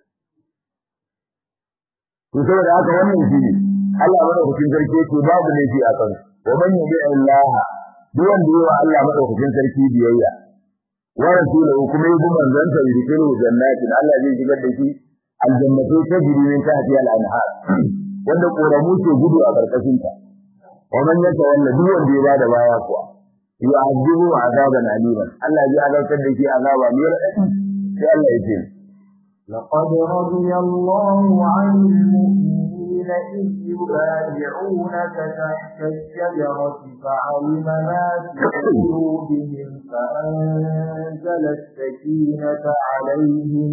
to saboda haka wannan shine Allah madaukakin sarki yake babu laifi a kan wa man yubi Allah duk wanda yawa Allah madaukakin sarki biyayya wa rasuluhu kuma yi manzon sa yudkhilu jannatin Allah zai shigar da shi aljannatu tajri min tahtiha al-anhar wanda koramu ke gudu a karkashin ta wa man yatawalla duk wanda ya bada baya kuwa yu'azibu azaban aliman Allah ya azabtar da shi azaba mai radadi sai Allah ya ce لقد رضي الله عن المؤمنين إذ يبايعونك تحت الشجرة فعلم ما في قلوبهم فأنزل السكينة عليهم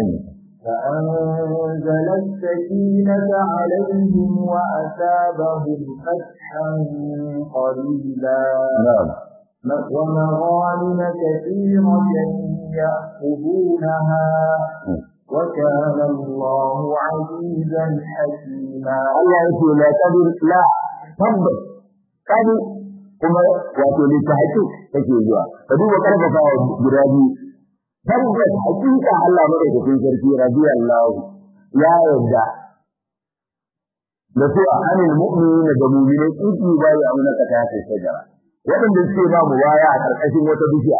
فأنزل السكينة عليهم وأثابهم فتحا قريبا na'am ومغانم كثيرة يأخذونها وكان الله عزيزا حكيما Allah ya ce la qadir la tabbas kadi kuma wato ne ta haƙi take zuwa ka duba karfafa guda biyu tabbas hakika Allah madaukakin sarki radiyallahu ya yarda da su anil mu'minina da mu'minai iki ba ya amuna ka ta sai shajara wadanda suke ba mu waya a karkashin wata bishiya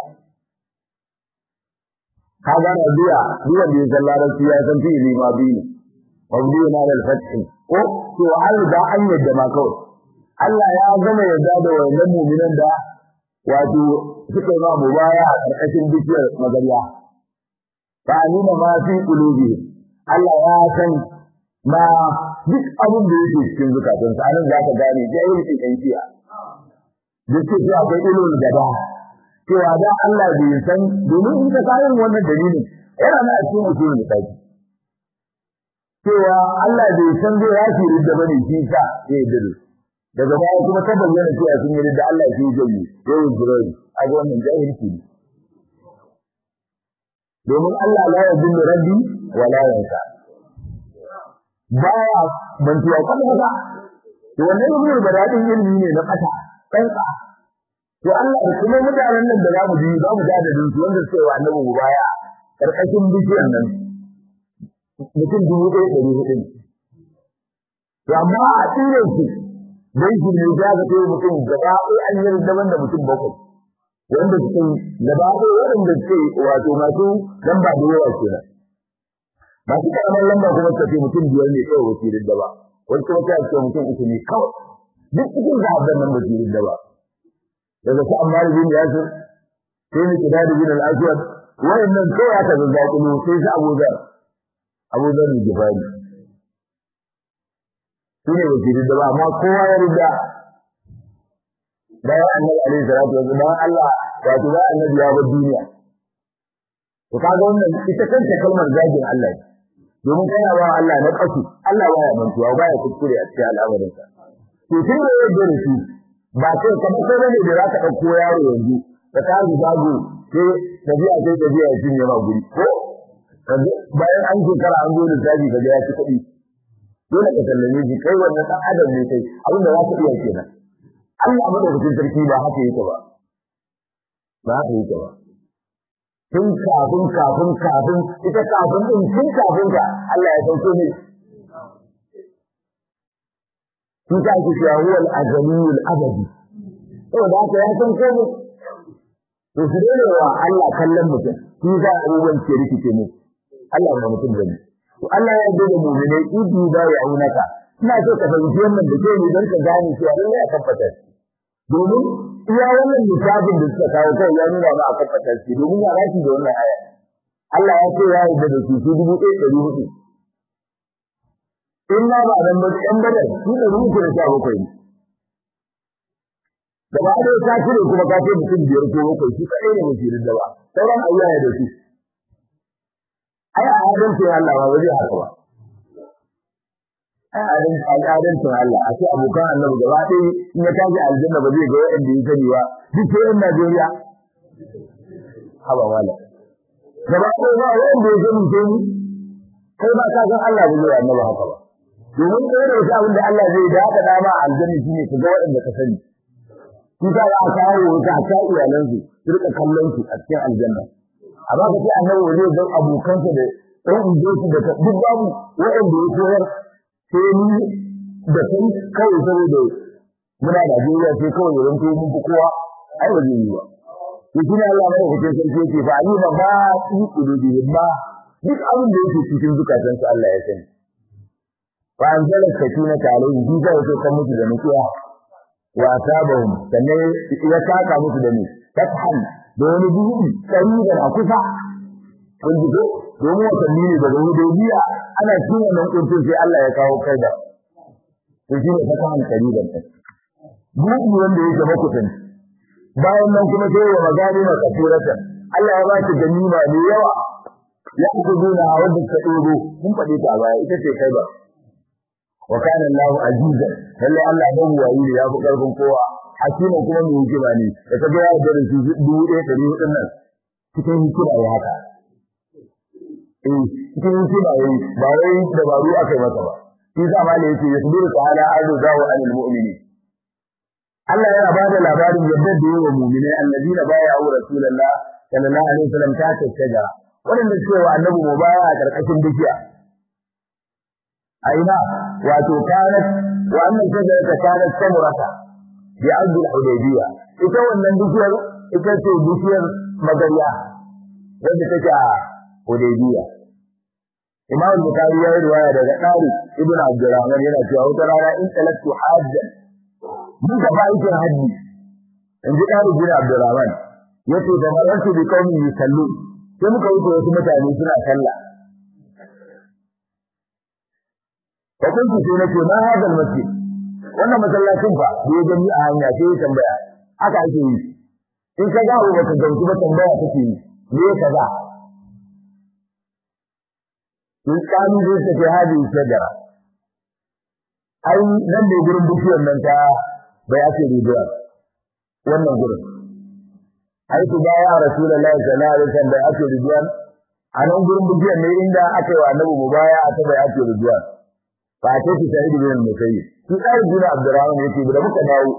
ka ga rabiya duwan da ya san larabci ya san fi'ili ma biyu mabni na da fathi ko to an da an yadda ma kawai Allah ya gama yadda da wannan mu'minan da wato suka yi ma mubaya a karkashin bishiyar magariya fa alima ma fi qulubi Allah ya san ma duk abin da yake cikin zukatan sa anan zaka gane jahilci kan kiya duk ce akwai ilimin gaba cewa da Allah bai san domin in ka kayan wannan dalilin yana na cikin mutum da kai cewa Allah bai san zai yafi ridda bane shi sa ya yi daga baya kuma ta bayyana cewa sun yi ridda Allah shi zai yi yayin jirai a ga wannan jahilci ne domin Allah la yadullu rabbi wa la yansa baya bantuwa kuma ba to wannan ibnu da dadin ilimi ne na kasa kanka to Allah da kuma mutanen nan da zamu ji zamu ga da su wanda suke wa annabi baya karkashin bishiyar nan mutum dubu ɗaya ɗari hudu ne to amma a tsire su dai shi ne ya ga sai mutum gaba ɗaya an yi daban da mutum bakwai wanda suke gaba ɗaya waɗanda suke wato masu lamba da yawa kenan masu karamar lamba kuma suka ce mutum biyar ne kawai wasu da ba wani kuma ta ce mutum uku ne kawai duk cikin zaɓen nan ba su yi da ba daga su amma da bin yasir sai ni kida da bin al-aswad wayannan kawai aka zazzaƙulo sai su Abu Zar Abu Zar ne gifari su ne ba da ba amma kowa ya rida bayan annabi alaihi salatu wa sallam Allah wato da annabi ya bar duniya to kaga wannan ita kanta kalmar zagin Allah ne domin kana ba Allah na kasu Allah baya mantuwa baya kuskure a cikin al'amarinsa to tun da yadda da shi ba sai kamar sai bane da zaka dauko yaro yanzu ka tashi zago sai tafiya sai tafiya ya cinye ma guri ko bayan an shekara an zo da tafi ka ga ya ci kuɗi dole ka sallame shi kai wannan dan adam ne kai abin da za ka iya kenan Allah madaukakin sarki ba haka yake ba ba haka yake ba tun kafin kafin kafin ita kafin din tun kafin ka Allah ya sauko ne sun ta ake cewa huwal azaliyul abadi saboda haka ya san komai to su dole wa Allah kallon mutum shi za a abubuwan ke rikice mu Allah ba mutum bane to Allah ya yarda da mu'minai idi da ya aunaka ina so ka fahimci wannan da ke ne don ka gane cewa lallai a tabbata domin iya wannan misalin da suka kawo kai ya nuna ba a tabbata shi domin ya rashi da wannan aya Allah ya ce ya yarda da su su dubu ɗaya ɗari hudu in ma ba dan ba ɗan badar su da ruhu da sha bakwai ne da ba da ta cire kuma ka ce mutum biyar ko bakwai shi kadai ne mutum da ba sauran ayyaya da su ai a hadin sai Allah ba zai haka ba ai a hadin al'adancin Allah a ce abokan annabi gaba ɗaya in ya tashi aljanna ba zai ga wanda ya sani ba duk sai yan Najeriya haba wala gaba ɗaya ba wanda ya sani sai ni kai ba ka san Allah ba zai annabi haka ba domin ɗaya da wasu abin da Allah zai da haka dama a aljanna shi ne ka ga waɗanda ka sani shi ta ya kawo wata a ta iyalansu su rika kallon su a cikin aljanna amma ka ce annabi wani zai don abokansa da ɗan unguwarsu da duk babu waɗanda ya koyar sai ni da kai kawai saboda muna Najeriya sai kawai ya zanto mun fi kowa ai ba zai yi ba to shi ne Allah mai hukuncin sarki yake fa alima ba su kulubi ba duk abin da yake cikin zukatansu Allah ya sani fa anzala sakinata alaihim bi za ya kan musu da nutsuwa wa asabahum sannan ya saka musu da ni fathan da wani buɗi kariban a kusa kun ji ko domin watanni ne daga hudaybiya ana cikin wannan kuntun sai Allah ya kawo kai da to shi ne fathan kariban buɗi wanda yake makusanci bayan nan kuma sai wa magani na kafiratan Allah ya ba shi ganima mai yawa ya ku duna a wanda ta dogo mun faɗi ta baya ita ce kai ba wa kana Allah azizan lalle Allah ba wayi ya fi karfin kowa hakimin kuma mai hikima ne da ka ga ya da su dubu ɗaya ɗari hudun nan cikin hikima ya haka eh cikin hikima ya ba wai dabaru aka yi masa ba shi sa ma ne yake yasbiru ta'ala arzu zawo anil mu'minin Allah yana ba da labarin yadda da yawa mu'minai allazina baya wa rasulullah sallallahu alaihi wasallam ta tattaga wanda suke wa annabi mu baya a karkashin bishiya aina wato kanat wa annan shajara ta kanat samurata bi abdul hudaybiya ita wannan bishiyar ita ce bishiyar magariya wanda take a hudaybiya Imam Bukhari ya yi riwaya daga Tariq ibn Abdurrahman yana cewa wata rana in talaktu hajjan mun gaba aikin haji in ji Tariq ibn Abdurrahman yace da marantu bi kaumi yusallu sai muka wuce wasu mutane suna sallah fa kuntu sai nace ma hadal masjid wannan masallacin fa da ya gani a hanya sai ya tambaya haka ake yi in ka gawo baka gamsu ba tambaya kake yi me kaza in kanu zai tafi hadi shajara ai nan ne gurin bishiyar nan ta bai ake rijiya wannan gurin ai su baya rasulullahi sallallahu alaihi wasallam bai ake rijiya a nan gurin bishiyar ne inda aka yi wa annabi mubaya a ta bai ake rijiya fa ta ci sai da bin musayyib shi kai bin abdurrahman yake da muka dawo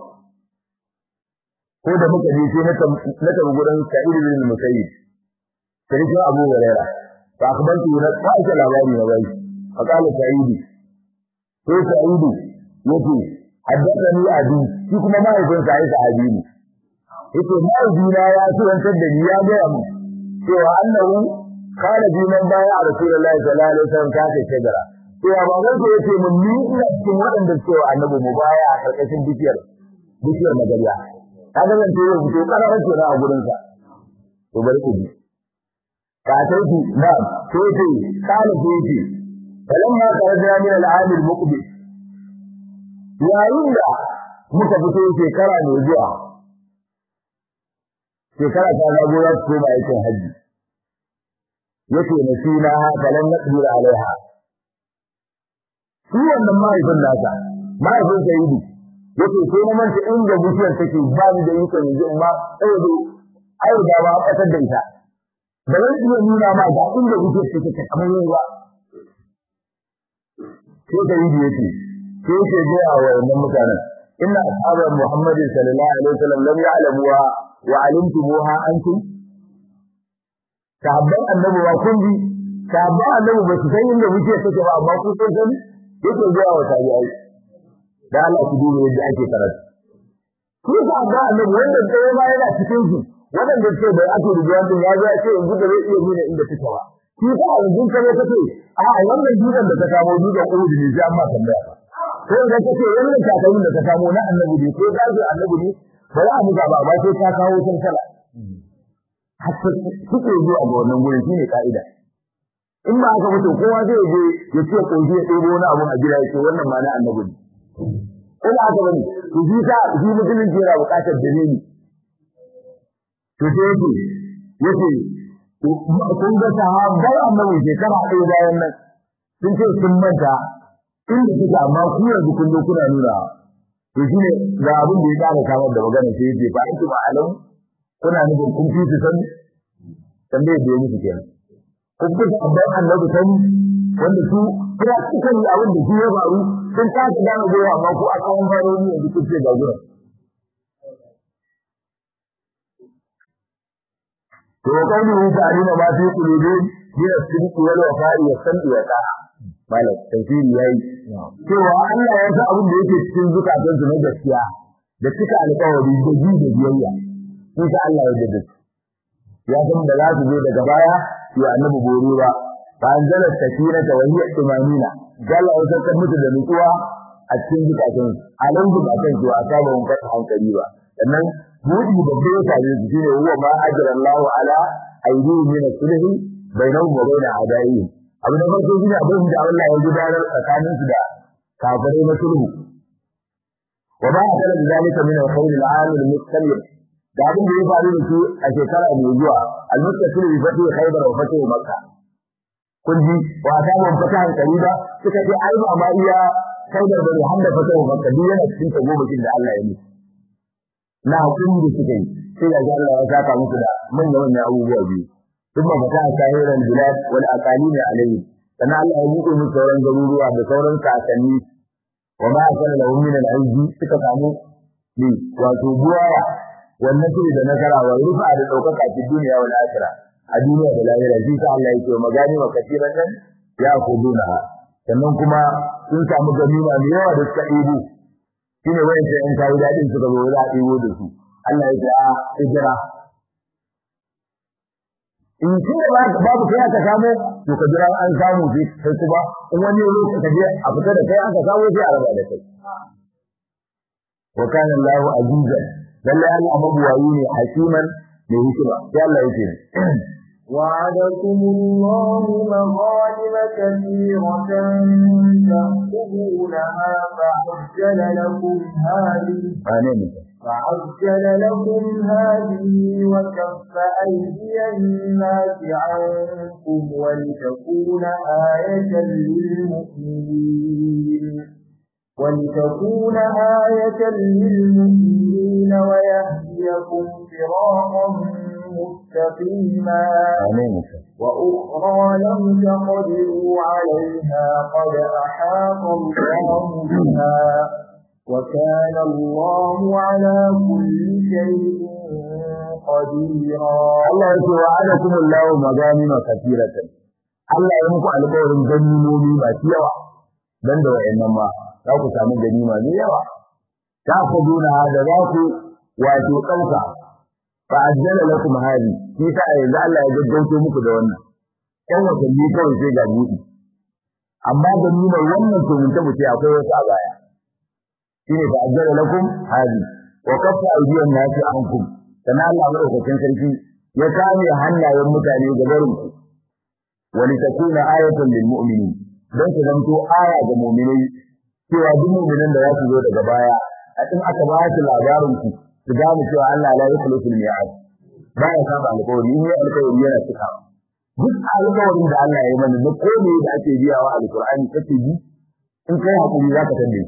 ko da muka je sai na tafi gurin sa'id bin musayyib sai abu hurairah فأخبرت فأيش الأباني نبي فقال سعيدي هو سعيدي يتي حدثني أبي فيكم ما يكون سعيد سعيديني يتي ما يدينا يا سوى سدني يا جام سوى أنه قال في من بايع رسول الله صلى الله عليه وسلم كانت الشجرة سوى ما قلت يتي من مي إلا cikin waɗanda cewa annabi mu baya a ƙarƙashin bishiyar bishiyar magariya kaga zan ce yau fito ƙararar kenan a gurinsa to bari ku ji فأتيت نعم سيتي قال سيتي فلما خرجنا من العام المقبل يا إلا muka fito shekara mai zuwa shekara ta zago za su koma aikin hajji yake na sina falan na tsira alaiha shi wannan mahaifin nasa mahaifin sayidu yake sai na manta inda bishiyar take ba ni da ikon yanzu in ma saboda ai da ba a da ita ba zan iya nuna ma ga inda kuke take ta kamar yawa sai da yi yake sai yake ga wa wannan mutanen inna ashabu muhammadin sallallahu alaihi wasallam lam ya'lamuha wa alimtumuha antum sahabban annabi ba kun bi sahabban annabi ba su san inda kuke take ba amma ku sun sani yake ga wa tabi'ai da Allah ku duba yadda ake karatu ku sahabban annabi wanda sai ma yana cikin su waɗanda ce bai ake rubuwa din ya zai ce yanzu da zai iya nuna inda take ba shi ka yanzu ka ne kace a wannan dukan da ka samu dukan Uhud ne sai amma tambaya ko da kace wannan takalmin da ka samu na annabi ne ko da zai annabi ne ba za mu ga ba ba sai ka kawo sun sala hatta suke zuwa ga wannan gurin shine kaida in ba haka mutum kowa zai je ya ce koyi ya ɗebo wani abu a gida ya ce wannan ma na annabi ne ko ba haka bane to shi ta shi mutumin yana buƙatar dalili to sai yake yake kun ga sahabbai annabi shekara ɗaya bayan nan sun ce sun manta inda suke amma ku yanzu kun zo kuna nuna to shi ne ga abin da ya ƙara samar da magana sai yake fa antum alam kuna nufin kun fi su san tambayar da ya musu kenan kun fi sahabbai annabi sani wanda su kuna cikin abin da shi ya faru sun kasa gane gowa amma ku a tsawon faroni yanzu kun ce ga gurin to kauni ta'alima ma fi qulubin min as-sidq wal wafa'i was sam'i wa ta'a malak tafsiri yayi cewa Allah ya san abin da yake cikin zukatan su na gaskiya da cika alƙawari da ji da biyayya shi sa Allah ya jaddada ya san da za su zo daga baya ya annabi bore ba fa anzala sakinata wa hiya tumanina Allah ya saka musu da nutsuwa a cikin zukatan alan zukatan su a saba mun fata hankali ba sannan buɗi babbe ya same su shine huwa ma ajra Allahu ala aydihim min sulh bainahum wa bain a'daihim abu da farko shine abin da Allah ya gudanar tsakanin su da kafirai na sulhu wa ba akala zalika min al-qawl al-aam al-mustamir da abin da ya faru da su a shekara mai zuwa al-muttasil bi fati khaybar wa fati makkah kun ji wa ta mun fata hankali ba suka ce ai ba ma iya khaybar da hamda fata makkah duk yana cikin tagomakin da Allah ya yi na hakuri da suka yi sai ga Allah ya saka musu da manyan manyan abubuwa biyu ثم فتح سائر البلاد والأقاليم عليه كان الله يبقى من سوران garuruwa da sauran kakanni وما أكل له من العز suka samu ne wato buwaya wannan shi da nasara wa rufa da daukaka a duniya wal akhirah a duniya da lahira shi sa Allah yake magani wa katiran nan ya kuduna sannan kuma sun samu ganima mai yawa da suka ɗebo shine wayan sai in kawo dadin suka zo za a ɗebo da su Allah ya ce a hijira in shi ne babu kai aka samu to ka jira an samu sai sai kuma in wani lokaci ka je a fita da kai aka samu sai a raba da kai wa kana Allahu azizan lalle Allah mabuwayi ne hakiman mai hikima sai Allah yake وعدكم الله مغانم كثيرة تأخذونها فعجل لكم هذه آمين فعجل لكم هذه وكف أيدي الناس عنكم ولتكون آية للمؤمنين ولتكون آية للمؤمنين ويهديكم صراطا مستقيما آمين وأخرى لم تقدروا عليها قد أحاط الله بها وكان الله على كل شيء قديرا Allah yake wa adakum Allahu maganima katiratan Allah ya muku alƙawarin ganimomi masu yawa dan da wayannan ma za ku samu ganima mai yawa ta ku duna da za ku wato ɗauka fa ajjala lakum hadi shi sa yanzu Allah ya gaggauto muku da wannan kan watanni kawai sai ga buɗi amma ganimar wannan to mun tabbata akwai wasu a baya shine fa ajjala lakum hadi wa kaffa aydiyan nasi ankum kana Allah madaukakin sarki ya kame hannayen mutane ga barin ku wani takuna ayatan lil mu'minin dan ta zanto aya ga mu'minai cewa duk mu'minan da za su zo daga baya a in aka ba su labarin ku su gane cewa Allah la yukhlifu al-mi'ad ba ya saba alƙawari in ya alƙawari yana cikawa duk alƙawarin da Allah ya yi mana da komai da ake biyawa alƙur'ani kake bi in kai hakuri zaka tambaye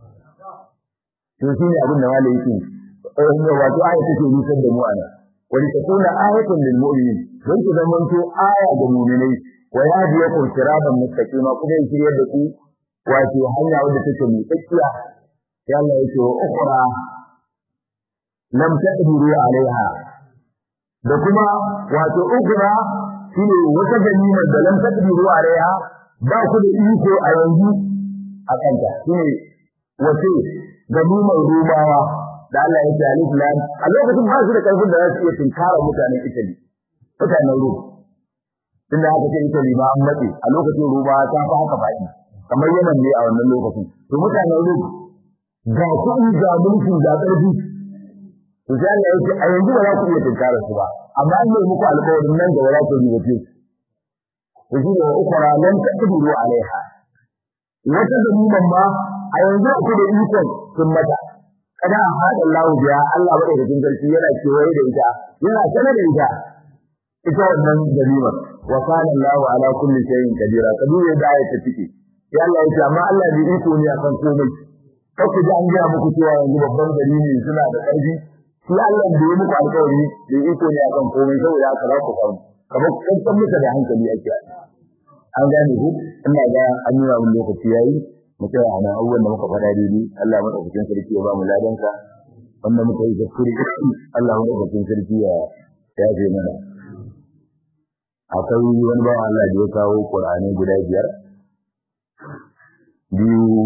to shine abin da malai yake eh wato aya take nusar da mu ana wani takuna ayatun lil mu'minin don ku zaman to aya ga mu'minai wa yahdiyakum siratan mustaqima kuma ya shiryar da ku wato hanya wadda take mai tsakiya ya Allah yake wa ukhra lam taqdiru alaiha da kuma wato ukhra shine wata ganima da lam taqdiru alaiha ba ku da iko a yanzu a kanta shine wace ganimar rumawa da Allah ya ce alif lam a lokacin ba su da karfin da za su iya tinkara mutanen Italy mutanen Rum tunda haka ce Italy ma an matse a lokacin Roma ta fa haka faɗi kamar Yemen ne a wannan lokacin to mutanen Rum ga kuɗi ga mulki ga ƙarfi to sai Allah ya ce a yanzu ba za ku iya tinkara su ba amma an yi muku alƙawarin nan da wala ku yi wace to shi ne ukura lan taqdiru alaiha wata zamiman ma a yanzu ku da ikon sun mata kada a haɗa Allah biya Allah ba da cikin sarki yana kewaye da ita yana sanar da ita ita wannan ganimar wa kana Allah ala kulli shay'in kadira kadira da ayata take ya Allah ya ce amma Allah bai iko ne akan komai kake ji an ga muku cewa yanzu babban gari ne suna da ƙarfi shi Allah da ya muku alƙawari bai iko ne akan komai saboda haka za ku samu kamar kankan muka da hankali ake an gane ku ina ga an yi wa lokaci yayi mutum a nan abubuwan da muka faɗa daidai Allah madaukakin sarki ya ba mu ladansa wanda muka yi kuskure Allah madaukakin sarki ya yafe mana akwai wani bawan Allah da ya kawo Qur'ani guda biyar biyu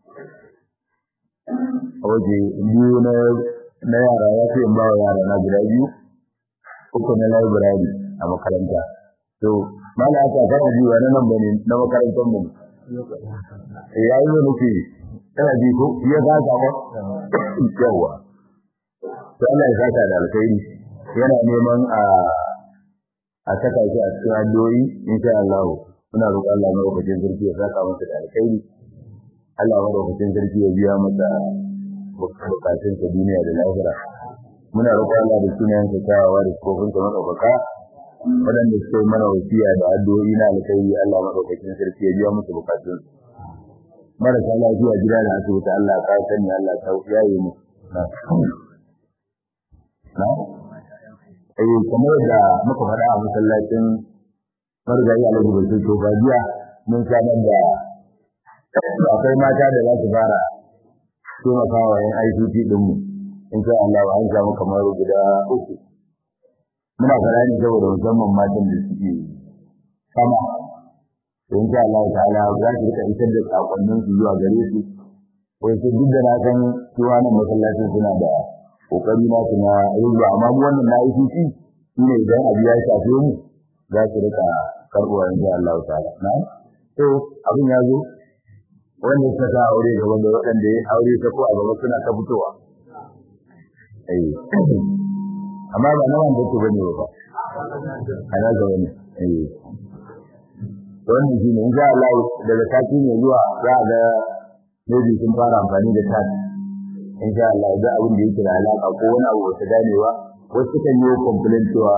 waje biyu na na yara ya fi in ba wa yara na guda biyu uku na library a makaranta to mala aka fara biyu wani nan bane na makarantar mu ya yi nufi kana ji ko ya saka ba yawa to Allah ya saka da alkhairi yana neman a a saka shi a cikin addu'o'i insha Allah muna roƙon Allah mai wakacin sarki ya saka masa da alkhairi Allah mai wakacin sarki ya biya masa bukatun sa duniya da lahira muna roƙon Allah da sunayen sa tawawa da kofin sa madaukaka waɗanda suke mana wasiya da addu'o'i na alkhairi Allah mai wakacin sarki ya biya musu bukatun marasa lafiya gida da asibiti Allah ka sani Allah ka yaye mu na eh kamar da muka faɗa a masallacin margayi alhaji bai to ba jiya mun sanar da akwai mata da za su fara taimakawa yan ICT ɗinmu in sha Allah an samu kamar guda uku muna fara ne saboda musamman matan da suke sama in sha Allah ta'ala za su rika isar da sakonnin su zuwa gare su wai sai duk da na san cewa nan masallacin suna da kokari na su na rubuwa amma mu wannan na ICT shine idan abu ya shafe mu za su rika karbuwa in sha Allah ta'ala na to abin ya zo wanda suka sa aure gaban da waɗanda ya aure ta ko a gaba suna ta fitowa eh amma ba na wanda ke bane ba ana ga wani eh wannan shi ne insha Allah daga sati ne zuwa za ga maybe sun fara amfani da tat insha Allah da abin da yake da alaka ko wani abu ta ganewa wasu kan yi complaint cewa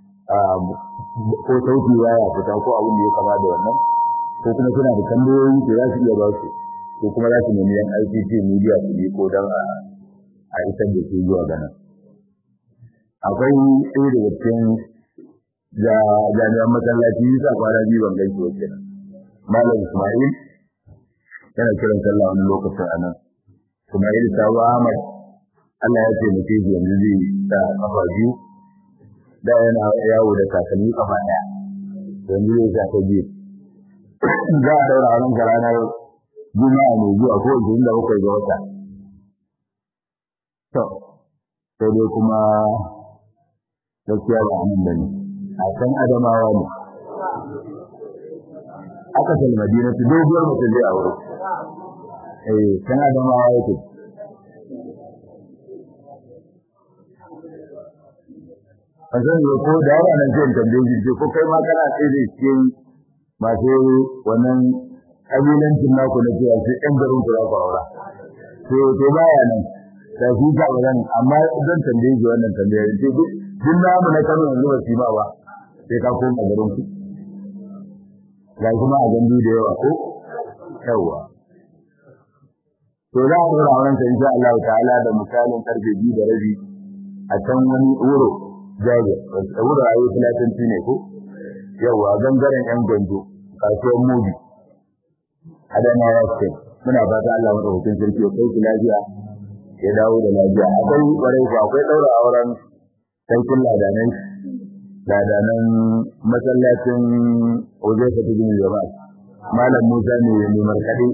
ko sauti ya fita ko abin da ya kama da wannan ko kuma suna da tambayoyi da za su iya ba su ko kuma za su nemi yan ICT media su yi ko don a isar da su zuwa ga nan akwai ɗaya daga cikin da jami'an masallaci sa kwana biyu ban gaishe wa kenan malam Ismail yana kiran sallah wani lokacin a nan Ismail Sabu Ahmad Allah ya taimake shi yanzu zai sa kafa biyu da yana yawo da kakanni kafa ɗaya yanzu zai sa ta biyu za a daura wannan ranar juma'a mai zuwa ko ishirin da bakwai ga wata to sai dai kuma gaskiya ba amin bane a can adamawa ne aka sal madina su doguwar mutum zai aure eh can adamawa yake a zan yi ko da yawa nan zai tambaye shi ko kai ma kana tsaye da cikin masu wannan kabilancin naku na cewa sai ɗan garin ku za ku aura to to baya nan da shi ka wannan amma zan tambaye shi wannan tambayar ce duk duk namu na Kano yanzu ba su ba ba sai ka koma garin ku ga kuma a gandu da yawa ko yawa to za a dora wannan insha Allah ta'ala da misalin karfe 2 da rabi a can wani wuro jaje wuro ayi filatanci ne ko yawa gangaren yan gwanjo kasuwar mubi adamawa state muna fata Allah madaukakin sarki ya kai lafiya ya dawo da lafiya akwai kwarai ba akwai daura auren sarkin ladanai ladanan masallacin Ojeka ta gini gaba malam Musa ne mai markade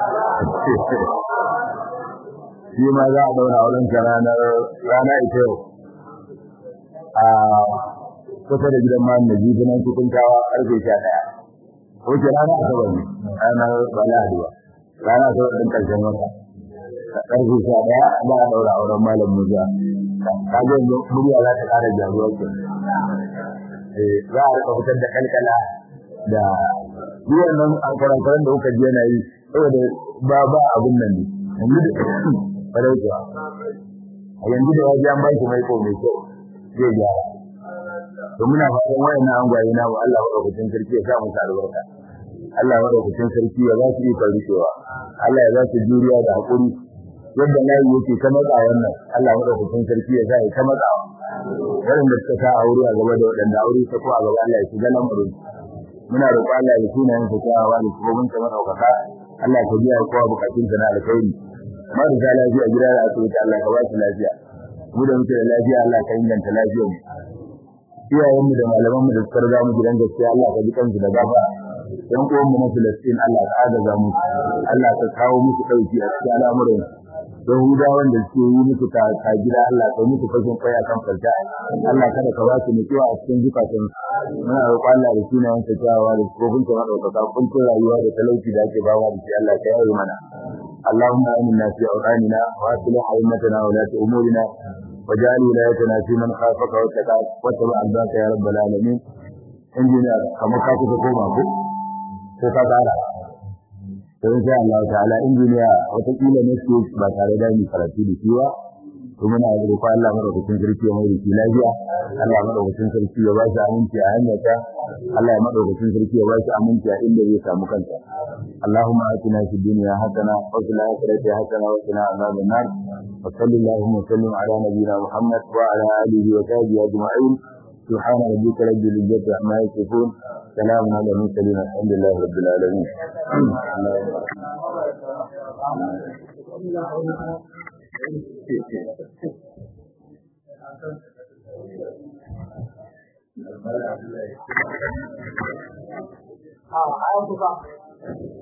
shi ma za a daura auren sa ranar rana ita yau a kusa da gidan malam Najibi nan cikin kawa karfe 11 wace rana asabar ne ranar baladiwa rana asabar ɗin ƙarshen wata ƙarfe sha ɗaya za a ɗaura auren malam musa ka ga yanzu murya za ta ƙara jaruwa ke za a rika fitar da kalkala da yiwon nan alkarankaran da kuka ji yana yi saboda ba ba abin nan ne yanzu da ƙwarai kuwa a yanzu da wajen an ba shi mai mai kyau zai gyara to muna fatan wayannan angwaye na Allah madaukakin sarki ya sa mu albarka Allah madaukakin sarki ya ba su yi rikewa Allah ya ba su juriya da hakuri yadda layi yake ta matsa wannan Allah madaukakin sarki ya sa ya ta matsa waɗanda suka sa aure a gaba da waɗanda aure ta ko a gaba Allah ya shiga lamarin muna roƙo Allah ya tuna yin fitawa da kuma mun ta madaukaka Allah ka biya kowa bukatun sa na alkhairi marasa lafiya gida da asibiti Allah ka ba su lafiya mu da muke da lafiya Allah ka inganta lafiyar mu iyayenmu da malamanmu da suka riga mu gidan gaskiya Allah ka ji kansu da gafa yan uwanmu na Filistin Allah ka agaza mu Allah ka kawo musu dauki a cikin al'amuran yahudawan da suke yi musu ka ka gida Allah kai musu fashin kai akan farka Allah kada ka ba su mutuwa a cikin zukatan muna roƙon Allah da sunayen sa cewa da kofin ta madaukaka kuncin rayuwa da talauci da ake bawa da shi Allah ka yi mana اللهم آمنا في أوطاننا وأصلح أئمتنا ولاة أمورنا واجعل ولايتنا في من خافك واتقاك واتبع عباك يا رب العالمين عندنا كما كاتب كوما ko ko ka tsara to insha Allah ta'ala injiniya wata kila ne su ba tare da ni karatu da shi ba to muna da roƙon Allah madaukakin sarki ya mai da shi lafiya Allah madaukakin sarki ya ba shi aminci a hanyarta Allah ya madaukakin sarki ya ba shi aminci a inda zai samu kanta اللهم آتنا في الدنيا حسنة وفي الآخرة حسنة وقنا عذاب النار وصل اللهم وسلم على نبينا محمد وعلى آله وصحبه أجمعين سبحان ربك رب العزة عما يصفون سلام على المرسلين الحمد لله رب العالمين Ah, I have to